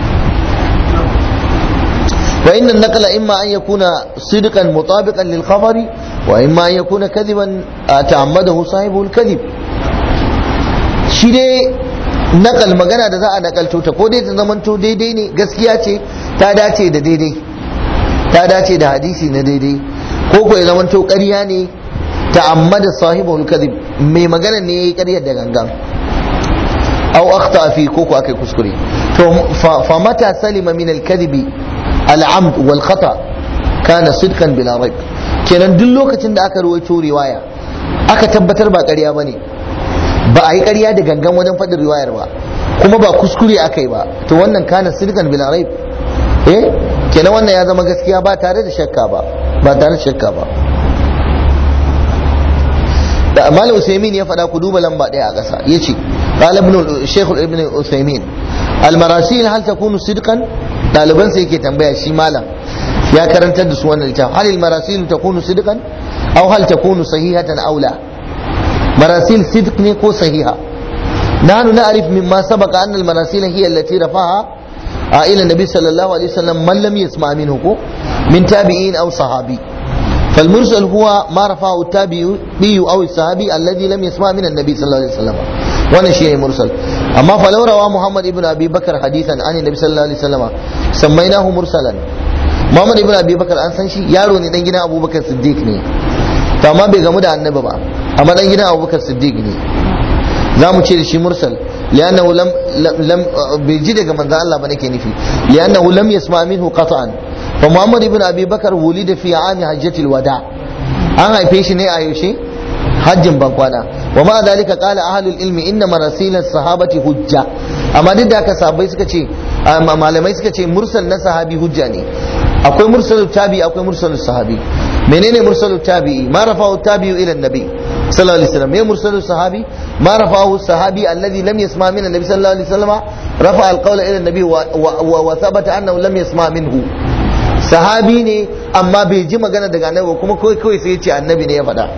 [SPEAKER 1] wa inna an-naqla imma an yakuna sidqan mutabiqan lil khabari wa imma an yakuna kadiban ta'ammadahu sahibu al-kadhib shi dai nakal magana da za a nakalto ta ko dai ta zamanto daidai ne gaskiya ce ta dace da daidai ta dace da hadisi na daidai ko ko ya zamanto ƙarya ne ta amma da sahibul kadhib mai magana ne yayi ƙaryar da gangan aw akhta fi ko ko akai kuskure to fa mata salima min al kadhibi al amd wal khata kana sidqan bila raib kenan duk lokacin da aka ruwaito riwaya aka tabbatar ba ƙarya bane ba a yi ƙarya da gangan wajen faɗin riwayar ba kuma ba kuskure aka yi ba to wannan kana sirkan bil raib eh kenan wannan ya zama gaskiya ba tare da shakka ba ba tare da shakka ba da amal usaimin ya faɗa ku duba lamba ɗaya a ƙasa yace qala ibn shaykh ibn usaimin al marasil hal takunu sidqan ɗaliban sai yake tambaya shi malam ya karantar da su wannan littafin hal al marasil takunu sidqan aw hal takunu sahihatan aw la مراسيل صدق نيكو صحيحة نحن نعرف مما سبق أن المراسيل هي التي رفعها إلى النبي صلى الله عليه وسلم من لم يسمع منه من تابعين أو صحابي فالمرسل هو ما رفعه التابعي أو الصحابي الذي لم يسمع من النبي صلى الله عليه وسلم وانا شيء مرسل أما فلو روى محمد ابن أبي بكر حديثا عن النبي صلى الله عليه وسلم سميناه مرسلا محمد ابن أبي بكر أن سنشي يارو ندنجنا أبو بكر صديق ne to amma bai gamu da annabi ba amma dan gidan abubakar siddiq ne za mu ce da shi mursal li'annahu lam lam bai ji daga manzo Allah ba nake nufi li'annahu lam yasma minhu qat'an fa muhammad ibn abi bakar wulida fi ami hajjatil wada an haife shi ne a yaushe hajjin bankwana wa ma dalika qala ahlul ilmi inna marasil sahabati hujja amma duk da haka sahabbai suka ce malamai suka ce mursal na sahabi hujja ne akwai mursalut tabi akwai mursalut sahabi menene mursalut tabi'i ma rafa'u tabi'u ila nabi sallallahu alaihi wasallam me mursalut sahabi ma rafa'u sahabi alladhi lam yasma min annabi sallallahu alaihi wasallam rafa'a alqawla ila nabi wa thabata annahu lam yasma minhu sahabi ne amma bai ji magana daga annabi kuma kawai kawai sai ya ce annabi ne ya faɗa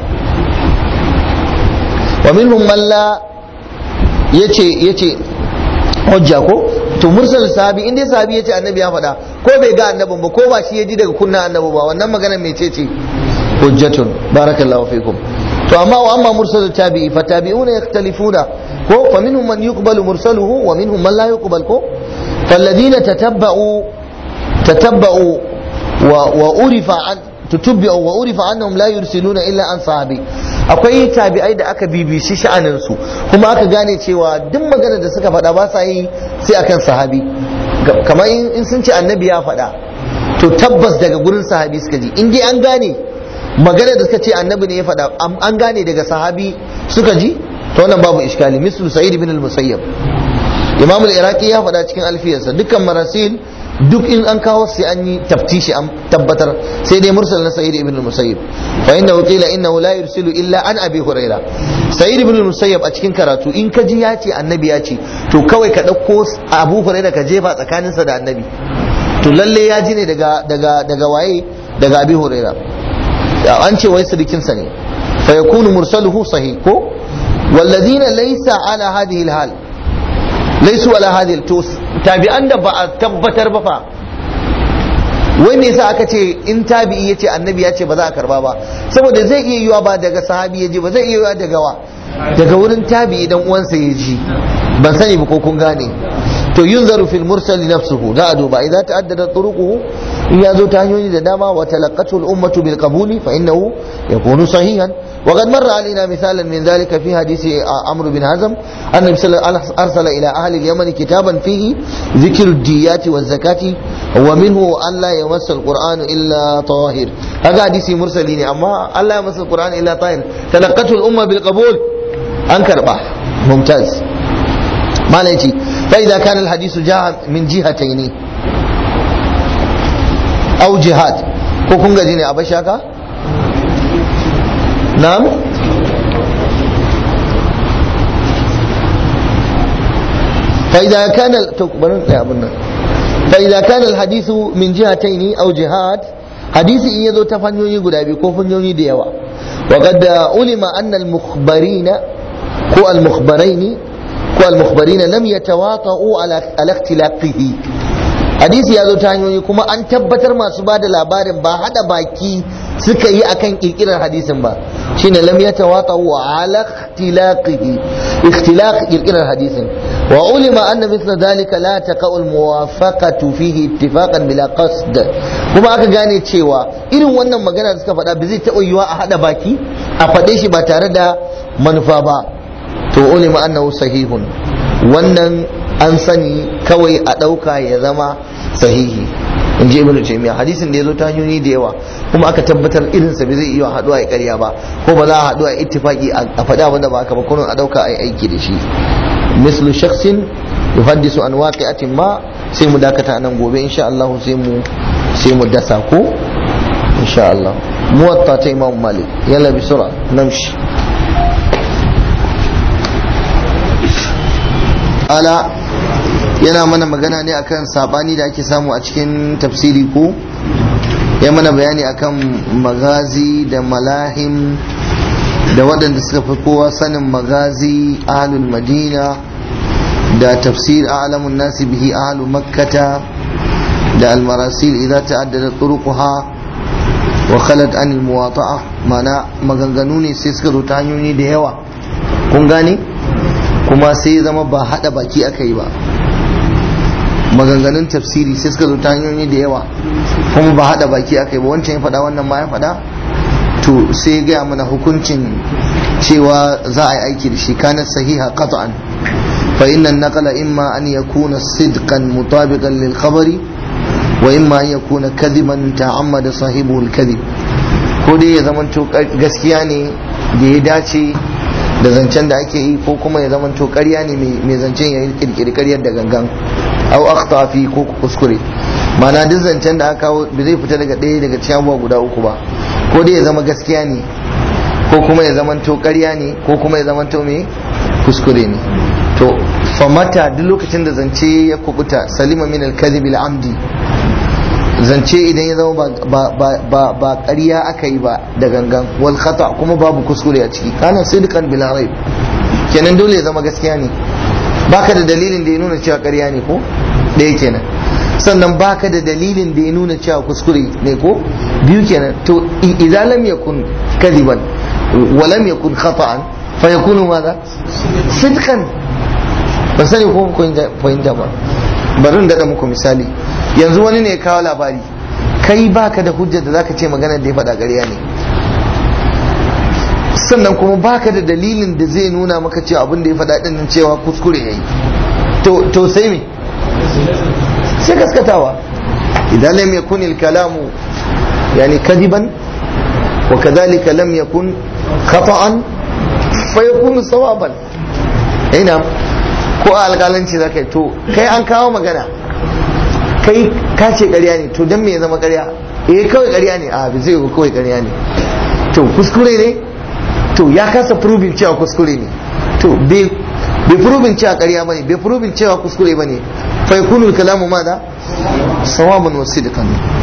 [SPEAKER 1] wa minhum man la yace yace hujja ko to mursal sahabi in dai sahabi yace annabi ya faɗa ko bai ga annabin ba ko ba shi ya ji daga kunna annabi ba wannan magana mai ce ce hujjatun barakallahu fikum to amma wa amma mursal tabi'i fa tabi'una yakhtalifuna ko fa minhum man yuqbalu mursaluhu wa minhum man la yuqbal ko فالذين تتبعوا تتبعوا وعرف عن تتبعوا وعرف انهم لا يرسلون الا عن صحابي akwai tabi'ai da aka bibishi sha'anin su kuma aka gane cewa duk magana da suka faɗa ba sa yi sai akan sahabi kamar in sun ce annabi ya faɗa to tabbas daga gurin sahabi suka ji in dai an gane magana da suka ce annabi ne ya faɗa an gane daga sahabi suka ji to wannan babu iskali mislu sa'id ibn al-musayyab imam al-iraqi ya faɗa cikin alfiyarsa dukkan marasil duk in an kawo sai an yi taftishi an tabbatar sai dai mursal na sa'id ibn musayyib fa inna qila innahu la yursilu illa an abi huraira sa'id ibn musayyib a cikin karatu in ka ji ya ce annabi ya ce to kawai ka dauko abu huraira ka jefa tsakaninsa da annabi to lalle ya ji ne daga daga daga waye daga abi huraira an ce wai sirikinsa ne fa yakunu mursaluhu sahih ko والذين ليس على هذه الحال ليسوا على هذه التوس تابعان da ba a tabbatar ba fa wai me yasa aka ce in tabi'i yace annabi ya ce ba za a karba ba saboda zai iya yiwa ba daga sahabi ya ji ba zai iya yiwa daga wa daga wurin tabi'i dan uwansa ya ji ban sani ba ko kun gane to yunzaru fil mursal nafsuhu za a duba idan ta'addada turuquhu in ya zo ta hanyoyi da dama wa talaqqatu al ummatu bil qabuli fa innahu yakunu sahihan وقد مر علينا مثالا من ذلك في حديث عمرو بن حزم أن النبي صلى الله عليه وسلم أرسل إلى أهل اليمن كتابا فيه ذكر الديات والزكاة ومنه أن لا يمس القرآن إلا طاهر هذا حديث مرسلين أما أن لا يمس القرآن إلا طاهر تلقته الأمة بالقبول أنكر بح ممتاز ما ليتي فإذا كان الحديث جاء من جهتين أو جهات كوكونغا جيني أبشاكا نعم فإذا كان فإذا كان الحديث من جهتين أو جهات حديث إن يذو تفنيوني قد أبي كوفنيوني ديوا وقد علم أن المخبرين كو المخبرين كو المخبرين لم يتواطؤوا على على اختلاقه hadisi ya zo ta hanyoyi kuma an tabbatar masu ba da labarin ba hada baki suka yi akan kirkirar hadisin ba shine lam yatawata wa ala ikhtilaqihi ikhtilaq kirkirar hadisin wa ulima anna mithla dhalika la taqa'u al muwafaqatu fihi ittifaqan bila qasd kuma aka gane cewa irin wannan magana da suka faɗa ba zai taɓa yiwa a hada baki a faɗe shi ba tare da manufa ba to ulima annahu sahihun wannan an sani kawai a ɗauka ya zama sahihi in ji ibnu taymiya hadisin da ya zo ta hanyoyi da yawa kuma aka tabbatar irin sa bai zai iya haɗuwa ya ƙarya ba ko ba za a haɗu a ittifaqi a faɗa abin da ba haka ba kullun a ɗauka a yi aiki da shi mislu shakhsin yuhaddisu an waqi'atin ma sai mu dakata nan gobe insha Allah sai mu sai mu dasa ko insha Allah muwatta ta imam malik yalla bi sura namshi ala yana mana magana ne akan sabani da ake samu a cikin tafsiri ko ya mana bayani akan magazi da malahim da waɗanda suka fi kowa sanin magazi ahlul madina da tafsir a'lamun nasi bihi ahlu makkata da almarasil idza ta'addada turuquha wa khalat an almuwata'a mana maganganu ne sai suka zo ta hanyoyi da yawa kun gane kuma sai ya zama ba hada baki aka yi ba maganganun tafsiri sai suka zo ta hanyoyi da yawa kuma ba hada baki aka yi ba wancan ya faɗa wannan ma ya faɗa to sai ya gaya mana hukuncin cewa za a yi aiki da shi kana sahiha qat'an fa inna naqala imma an yakuna sidqan mutabiqan lil khabari wa imma an yakuna kadiban ta'ammada sahibuhu al kadhib ko dai ya zama gaskiya ne da ya dace da zancen da ake yi ko kuma ya zama to ƙarya ne mai zancen ya kirkiri ƙaryar da gangan au akhta fi ko kuskure mana duk zancen da aka kawo bai zai fita daga ɗaya daga cikin abubuwa guda uku ba ko dai ya zama gaskiya ne ko kuma ya zama to ƙarya ne ko kuma ya zama to me kuskure ne to famata duk lokacin da zance ya kubuta salima min al-kadhib amdi zance idan ya zama ba ƙarya aka yi ba da gangan wal khata kuma babu kuskure a ciki kana sidqan bila raib kenan dole ya zama gaskiya ne baka da dalilin da ya nuna cewa ƙarya ne ko ɗaya kenan sannan baka da dalilin da ya nuna cewa kuskure ne ko biyu kenan to idan lam yakun kadiban wa lam yakun khata'an fa yakunu madha sidqan ban sani ko fahimta ba bari in daɗa muku misali yanzu wani ne ya kawo labari kai baka da hujjar da zaka ce magana da ya faɗa ƙarya ne sannan kuma baka da dalilin da zai nuna maka cewa abin da ya faɗa ɗin cewa kuskure yayi to to sai me sai gaskatawa idan lam yakun al kalamu yani kadiban wa kadhalika lam yakun khata'an fa yakunu sawaban ina ko a alƙalanci zakai to kai an kawo magana kai ka ce ƙarya ne to dan me ya zama ƙarya eh kawai ƙarya ne a bai zai yi kawai ƙarya ne to kuskure ne to ya kasa proving cewa kuskure ne to bai proving cewa ƙarya bane bai proving cewa kuskure bane fa yakunu kalamu madha sawaban wa sidqan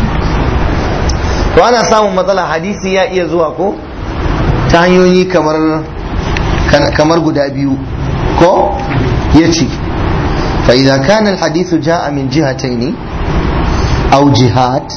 [SPEAKER 1] to ana samun matsala hadisi ya iya zuwa ko ta hanyoyi kamar kamar guda biyu ko yace fa idza kana al hadithu jaa min jihatayn aw jihad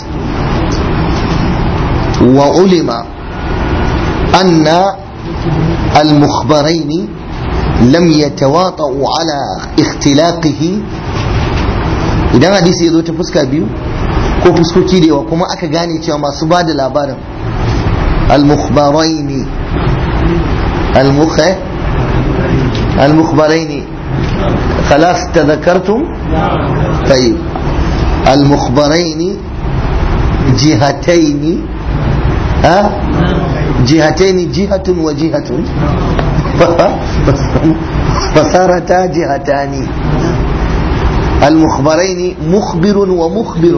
[SPEAKER 1] wa ulima anna al mukhbarain lam yatawata'u ala ikhtilaqihi idan hadisi ya zo ta fuska biyu ko fuskoki da yawa kuma aka gane cewa masu ba da labarin al-mukhbaraini al-mukha al-mukhbaraini خلاص تذكرتم طيب المخبرين جهتين ها جهتين جهة وجهة فصارتا جهتان المخبرين مخبر ومخبر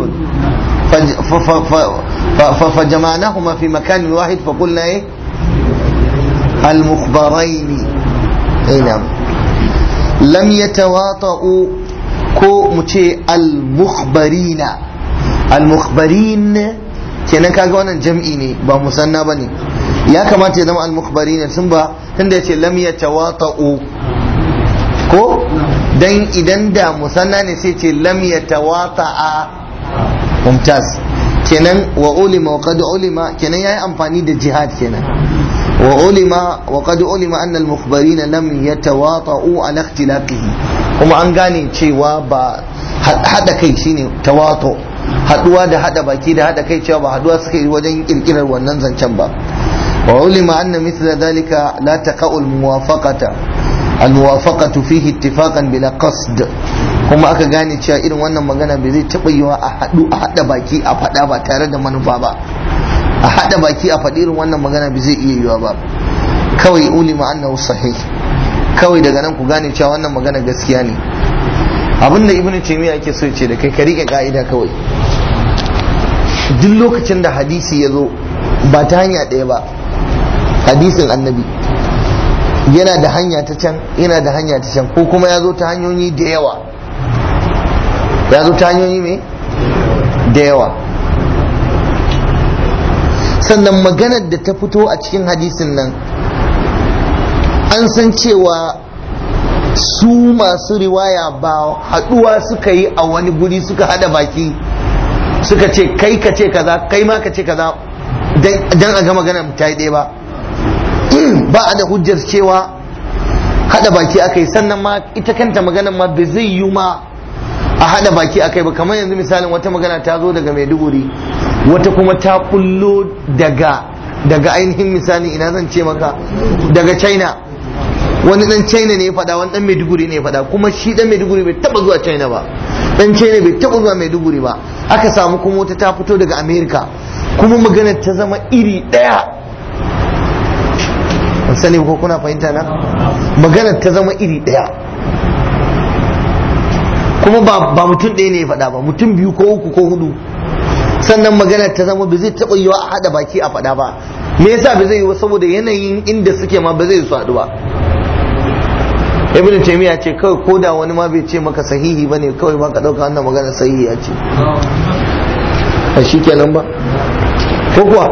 [SPEAKER 1] فجمعناهما في مكان واحد فقلنا ايه المخبرين اي نعم لم يتواطؤوا ko mu ce al-mukhbarina al-mukhbarin kenan kaga wannan jam'i ne ba musanna bane ya kamata ya zama al-mukhbarina sun ba tunda yace lam yatawata'u ko dan idan da musanna ne sai ce lam yatawata'a mumtaz kenan wa ulima wa qad ulima kenan yayi amfani da jihad kenan wa ulima wa qad ulima anna al mukhbarina lam yatawata'u ala ikhtilaqihi kuma an gane cewa ba hada kai shine tawatu haduwa da hada baki da hada kai cewa ba haduwa suka yi wajen kirkirar wannan zancen ba wa ulima anna mithla dhalika la taqa'u al muwafaqata الموافقة فيه اتفاقا بلا قصد kuma aka gane cewa irin wannan magana bai zai taɓa yiwa a haɗu a haɗa baki a faɗa ba tare da manufa ba a haɗa baki a faɗi irin wannan magana bai zai iya yiwa ba kawai ulima annahu sahih kawai daga nan ku gane cewa wannan magana gaskiya ne abinda ibnu taymiya yake so ce da kai ka rike ka'ida kawai duk lokacin da hadisi ya zo ba ta hanya ɗaya ba hadisin annabi yana da hanya ta can yana da hanya ta can ko kuma ya zo ta hanyoyi da yawa ya zo ta hanyoyi mai da yawa sannan maganar da ta fito a cikin hadisin nan an san cewa su masu riwaya ba haduwa suka yi a wani guri suka hada baki suka ce kai ka ce kaza kai ma ka ce kaza dan a ga maganar ta yi ɗaya ba ba a da hujjar cewa hada baki akai sannan ma ita kanta maganar ma bai zai yi ma a hada baki akai ba kamar yanzu misalin wata magana ta zo daga maiduguri wata kuma ta kullo daga daga ainihin misali ina zan ce maka daga china wani dan china ne ya faɗa wani dan maiduguri ne ya faɗa kuma shi dan maiduguri bai taba zuwa china ba dan china bai taba zuwa maiduguri ba aka samu kuma wata ta fito daga america kuma maganar ta zama iri ɗaya ban sani ko kuna fahimta na maganar ta zama iri ɗaya kuma ba mutum ɗaya ne ya faɗa ba mutum biyu ko uku ko hudu sannan maganar ta zama ba zai taɓa yiwa a haɗa baki a faɗa ba me yasa ba zai yi saboda yanayin inda suke ma ba zai su haɗu ba ibn taymiya ce kawai ko da wani ma bai ce maka sahihi bane kawai ba ka ɗauka wannan magana sahihi ya ce a shi kenan ba ko kuwa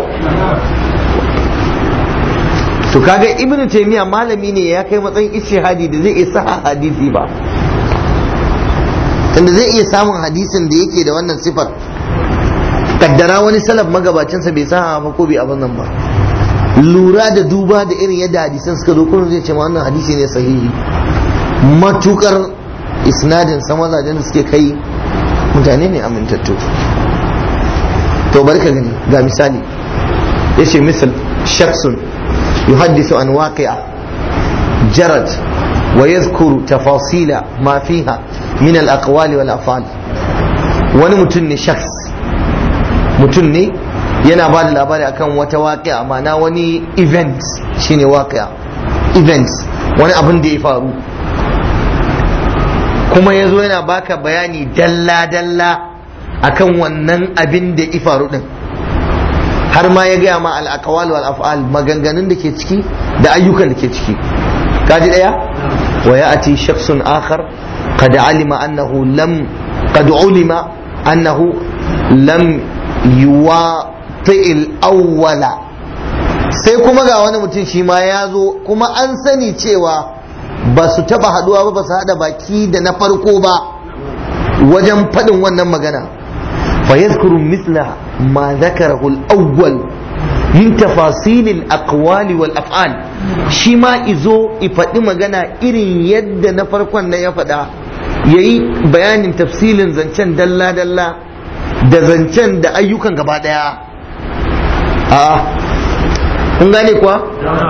[SPEAKER 1] to kaga ibnu taymiya malami ne ya kai matsayin ishihadi da zai iya sa hadisi ba tunda zai iya samun hadisin da yake da wannan sifar kaddara wani salaf magabacinsa bai sa ba ko bai abin nan ba lura da duba da irin yadda hadisan suka zo kuma zai ce ma wannan hadisi ne sahihi matukar isnadin sa mazajen da suke kai mutane ne amintattu to bari ka gani ga misali yace misal shakhsun yuhaddithu an waqi'a jarad wa yadhkuru tafasila ma fiha min al-aqwali wal af'al wani mutum ne shakhs mutum ne yana ba da labari akan wata waƙi'a ma'ana wani event shine waƙi'a event wani abin da ya faru kuma ya zo yana baka bayani dalla-dalla akan wannan abin da ifaru din har ma ya gaya ma al-aqwal wal af'al maganganun da ke ciki da ayyukan da ke ciki kaji daya wa ya'ti shakhsun akhar qad alima annahu lam qad ulima annahu lam yuwati al-awwala sai kuma ga wani mutum shi ma ya zo kuma an sani cewa ba su taba haduwa ba ba su hada baki da na farko ba wajen faɗin wannan magana fa yadhkuru mithla ma dhakarahu al-awwal min tafasil al-aqwali wal af'al shi ma izo i faɗi magana irin yadda na farkon na ya faɗa yayi bayanin tafsilin zancen dalla dalla da zancen da ayyukan gaba daya a'a kun gane kuwa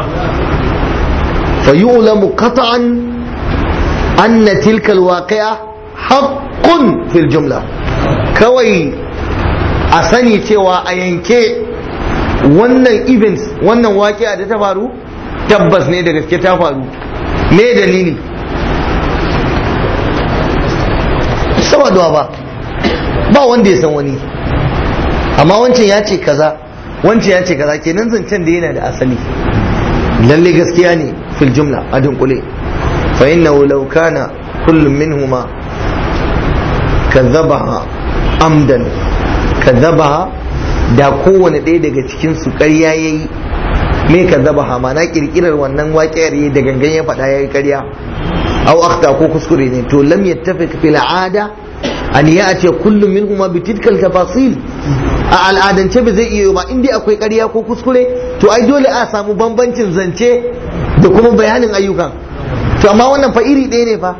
[SPEAKER 1] fa yu'lamu qat'an anna tilka alwaqi'a haqqun fil jumla kawai a sani cewa a yanke wannan events wannan waƙi'a da ta faru tabbas ne da gaske ta faru me dalili saboda ba ba wanda ya san wani amma wancan ya ce kaza wancan ya ce kaza kenan zancen da yana da asali lalle gaskiya ne fil jumla a dunkule fa innahu law kana kullum minhuma kadhabaha amdan kadhabaha da kowane ɗaya daga cikin su ƙarya yayi me kadhabaha ma na kirkirar wannan waƙiyar yayi da gangan ya faɗa yayi ƙarya aw akhta ko kuskure ne to lam yattafiq fil ada an ya'ti kullum minhuma bi tilkal tafasil a al'adance ba zai iya ba in dai akwai ƙarya ko kuskure to ai dole a samu bambancin zance da kuma bayanin ayyukan to amma wannan fa iri ɗaya ne fa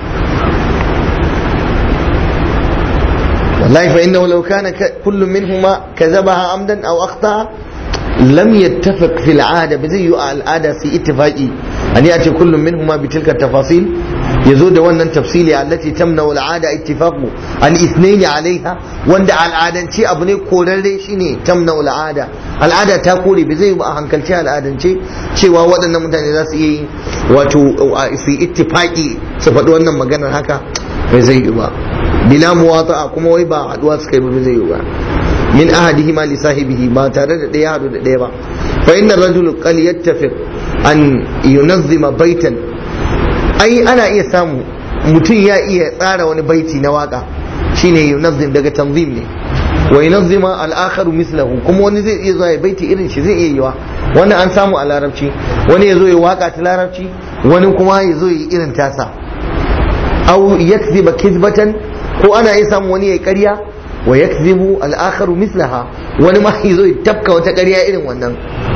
[SPEAKER 1] wallahi fa innahu law kana kullu minhuma kadhabaha amdan aw akhta lam yattafiq fi al'ada ba zai yi a al'ada su ittifaqi an ya ce kullum minhuma bi tilka tafasil yazo da wannan tafsili allati tamna al'ada ittifaqu an ithnaini alaiha wanda al'adance abu ne korarre shine tamna al'ada al'ada ta kore ba zai yi a hankalci al'adance cewa waɗannan mutane za su iya yi wato su ittifaqi su faɗi wannan maganar haka bai zai yi ba bila muwata'a kuma wai ba haɗuwa suka yi ba zai yi ba min ahadihima li sahibihi ba tare da ɗaya haɗu da ɗaya ba fa inna rajul qal yattafiq an yunazzima baitan ai ana iya samu mutum ya iya tsara wani baiti na waka shine yunazzim daga tanzim ne wa yunazzima al-akharu mislahu kuma wani zai iya zuwa ya baiti irin shi zai iya yiwa wani an samu a larabci wani ya zo ya waka ta larabci wani kuma ya zo ya irin tasa aw yakziba kizbatan ko ana iya samu wani ya ƙarya wa yakzibu al-akharu mislaha wani ma yazo ya tafka wata ƙarya irin wannan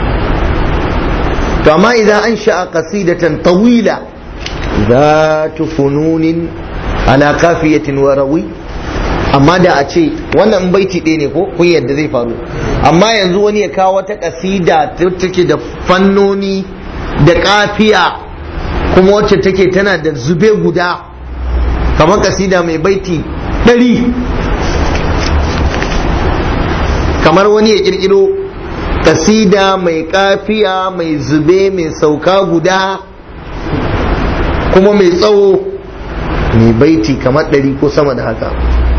[SPEAKER 1] to amma idan an sha'a qasidatan tawila zatu fununin ala kafiyatin wa rawi amma da a ce wannan baiti ɗaya ne ko kun yadda zai faru amma yanzu wani ya kawo wata kasida take da fannoni da kafiya kuma wacce take tana da zube guda kamar kasida mai baiti ɗari kamar wani ya kirkiro kasida mai kafiya mai zube mai sauka guda kuma mai tsawo mai baiti kamar ɗari ko sama da haka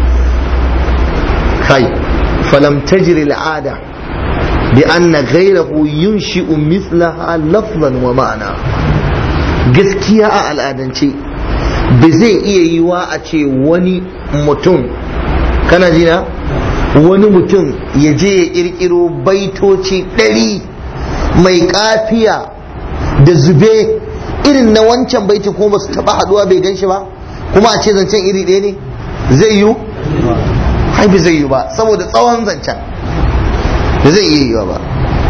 [SPEAKER 1] kai falam tajri al'ada bi anna ghayrahu yunshi'u mislaha lafzan wa ma'ana gaskiya a al'adance ba zai iya yiwa a ce wani mutum kana jina wani mutum ya je ya kirkiro baitoci ɗari mai kafiya da zube irin na wancan baiti kuma ba su taɓa haɗuwa bai gan shi ba kuma a ce zancen iri ɗaya ne zai yiwu hai bai zai yiwu ba saboda tsawon zancen da zai iya yiwa ba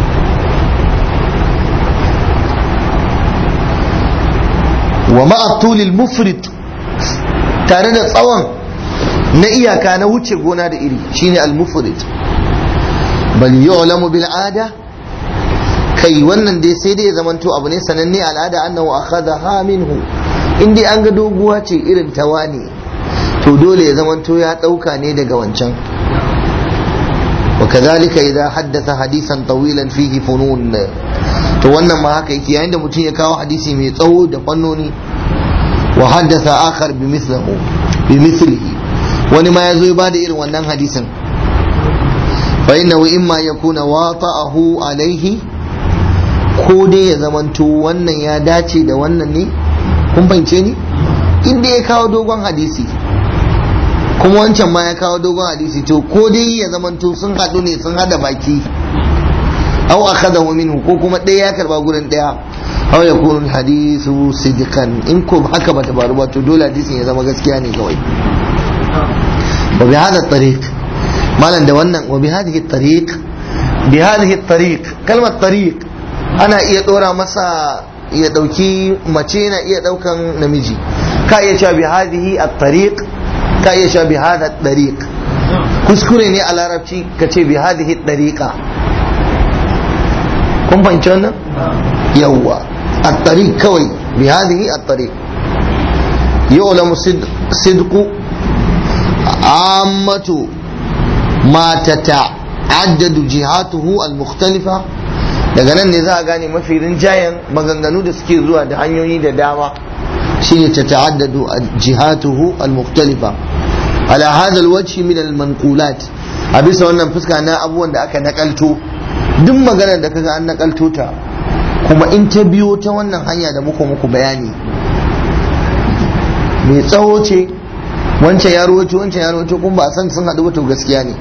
[SPEAKER 1] wa ma'atulil mufrit tare da tsawon na iyaka na wuce gona da iri shine al-mufrid bal yu'lamu bil ada kai wannan dai sai dai ya zamanto abu ne sananne al'ada annahu akhadha minhu in dai an ga doguwa ce irin ta wani to dole ya zamanto ya dauka ne daga wancan وكذلك إذا حدث حديثا طويلا فيه فنون to wannan ma haka yake yayin da mutum ya kawo hadisi mai tsawo da fannoni wa haddasa akhar bi mislihi bi mislihi wani ma ya zo ya bada irin wannan hadisin fa innahu imma yakuna wata'ahu alaihi ko dai ya zamanto wannan ya dace da wannan ne kun fahimce ni inda ya kawo dogon hadisi kuma wancan ma ya kawo dogon hadisi to ko dai ya zamanto sun haɗu ne sun hada baki aw akhadahu minhu ko kuma ɗaya ya karba gurin ɗaya aw yakunu hadisu sidqan in ko haka bata faru ba to dole hadisin ya zama gaskiya ne kawai wa bi hada tariq malan da wannan wa bi hadhihi tariq bi hadhihi tariq kalmar tariq ana iya dora masa ya dauki mace na iya daukan namiji ka iya cewa bi hadhihi at-tariq ka iya cewa bi hadha at-tariq kuskure ne a larabci ka ce bi hadhihi at-tariqa kun fahimci wannan yawwa at-tariq kawai bi hadhihi at-tariq yu'lamu sidqu ammatu ma tata'addadu jihatuhu al-mukhtalifa daga nan ne za a gane mafi rinjayen maganganu da suke zuwa da hanyoyi da dama shine ta ta'addadu jihatuhu al-mukhtalifa ala hadha al-wajhi min al-manqulat a bisa wannan fuska na abubuwan da aka nakalto duk maganar da kaga an nakalto ta kuma in ta biyo ta wannan hanya da muku muku bayani mai tsawo ce wancan ya rawaito wancan ya rawaito kuma ba a san sun haɗu ba to gaskiya ne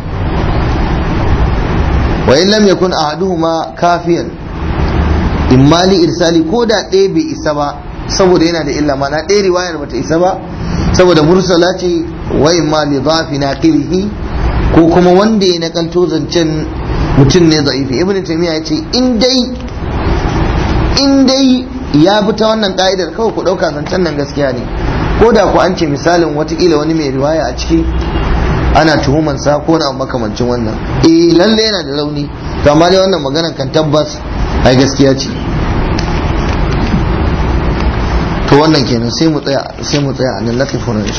[SPEAKER 1] wa in lam yakun ahaduhuma kafiyan imma li irsali ko da ɗaya bai isa ba saboda yana da illa mana ɗaya riwayar bata isa ba saboda mursala ce wa imma li dhafi naqilihi ko kuma wanda ya nakalto zancen mutum ne za'ifi ibnu taymiya ya ce in dai in dai ya bi ta wannan ka'idar kawai ku ɗauka zancen nan gaskiya ne ko da ku an ce misalin watakila wani mai riwaya a ciki ana tuhuman sa ko na makamancin wannan eh lalle yana da rauni to amma dai wannan maganar kan tabbas ai gaskiya ce to wannan kenan sai mu tsaya sai mu tsaya a nan latifin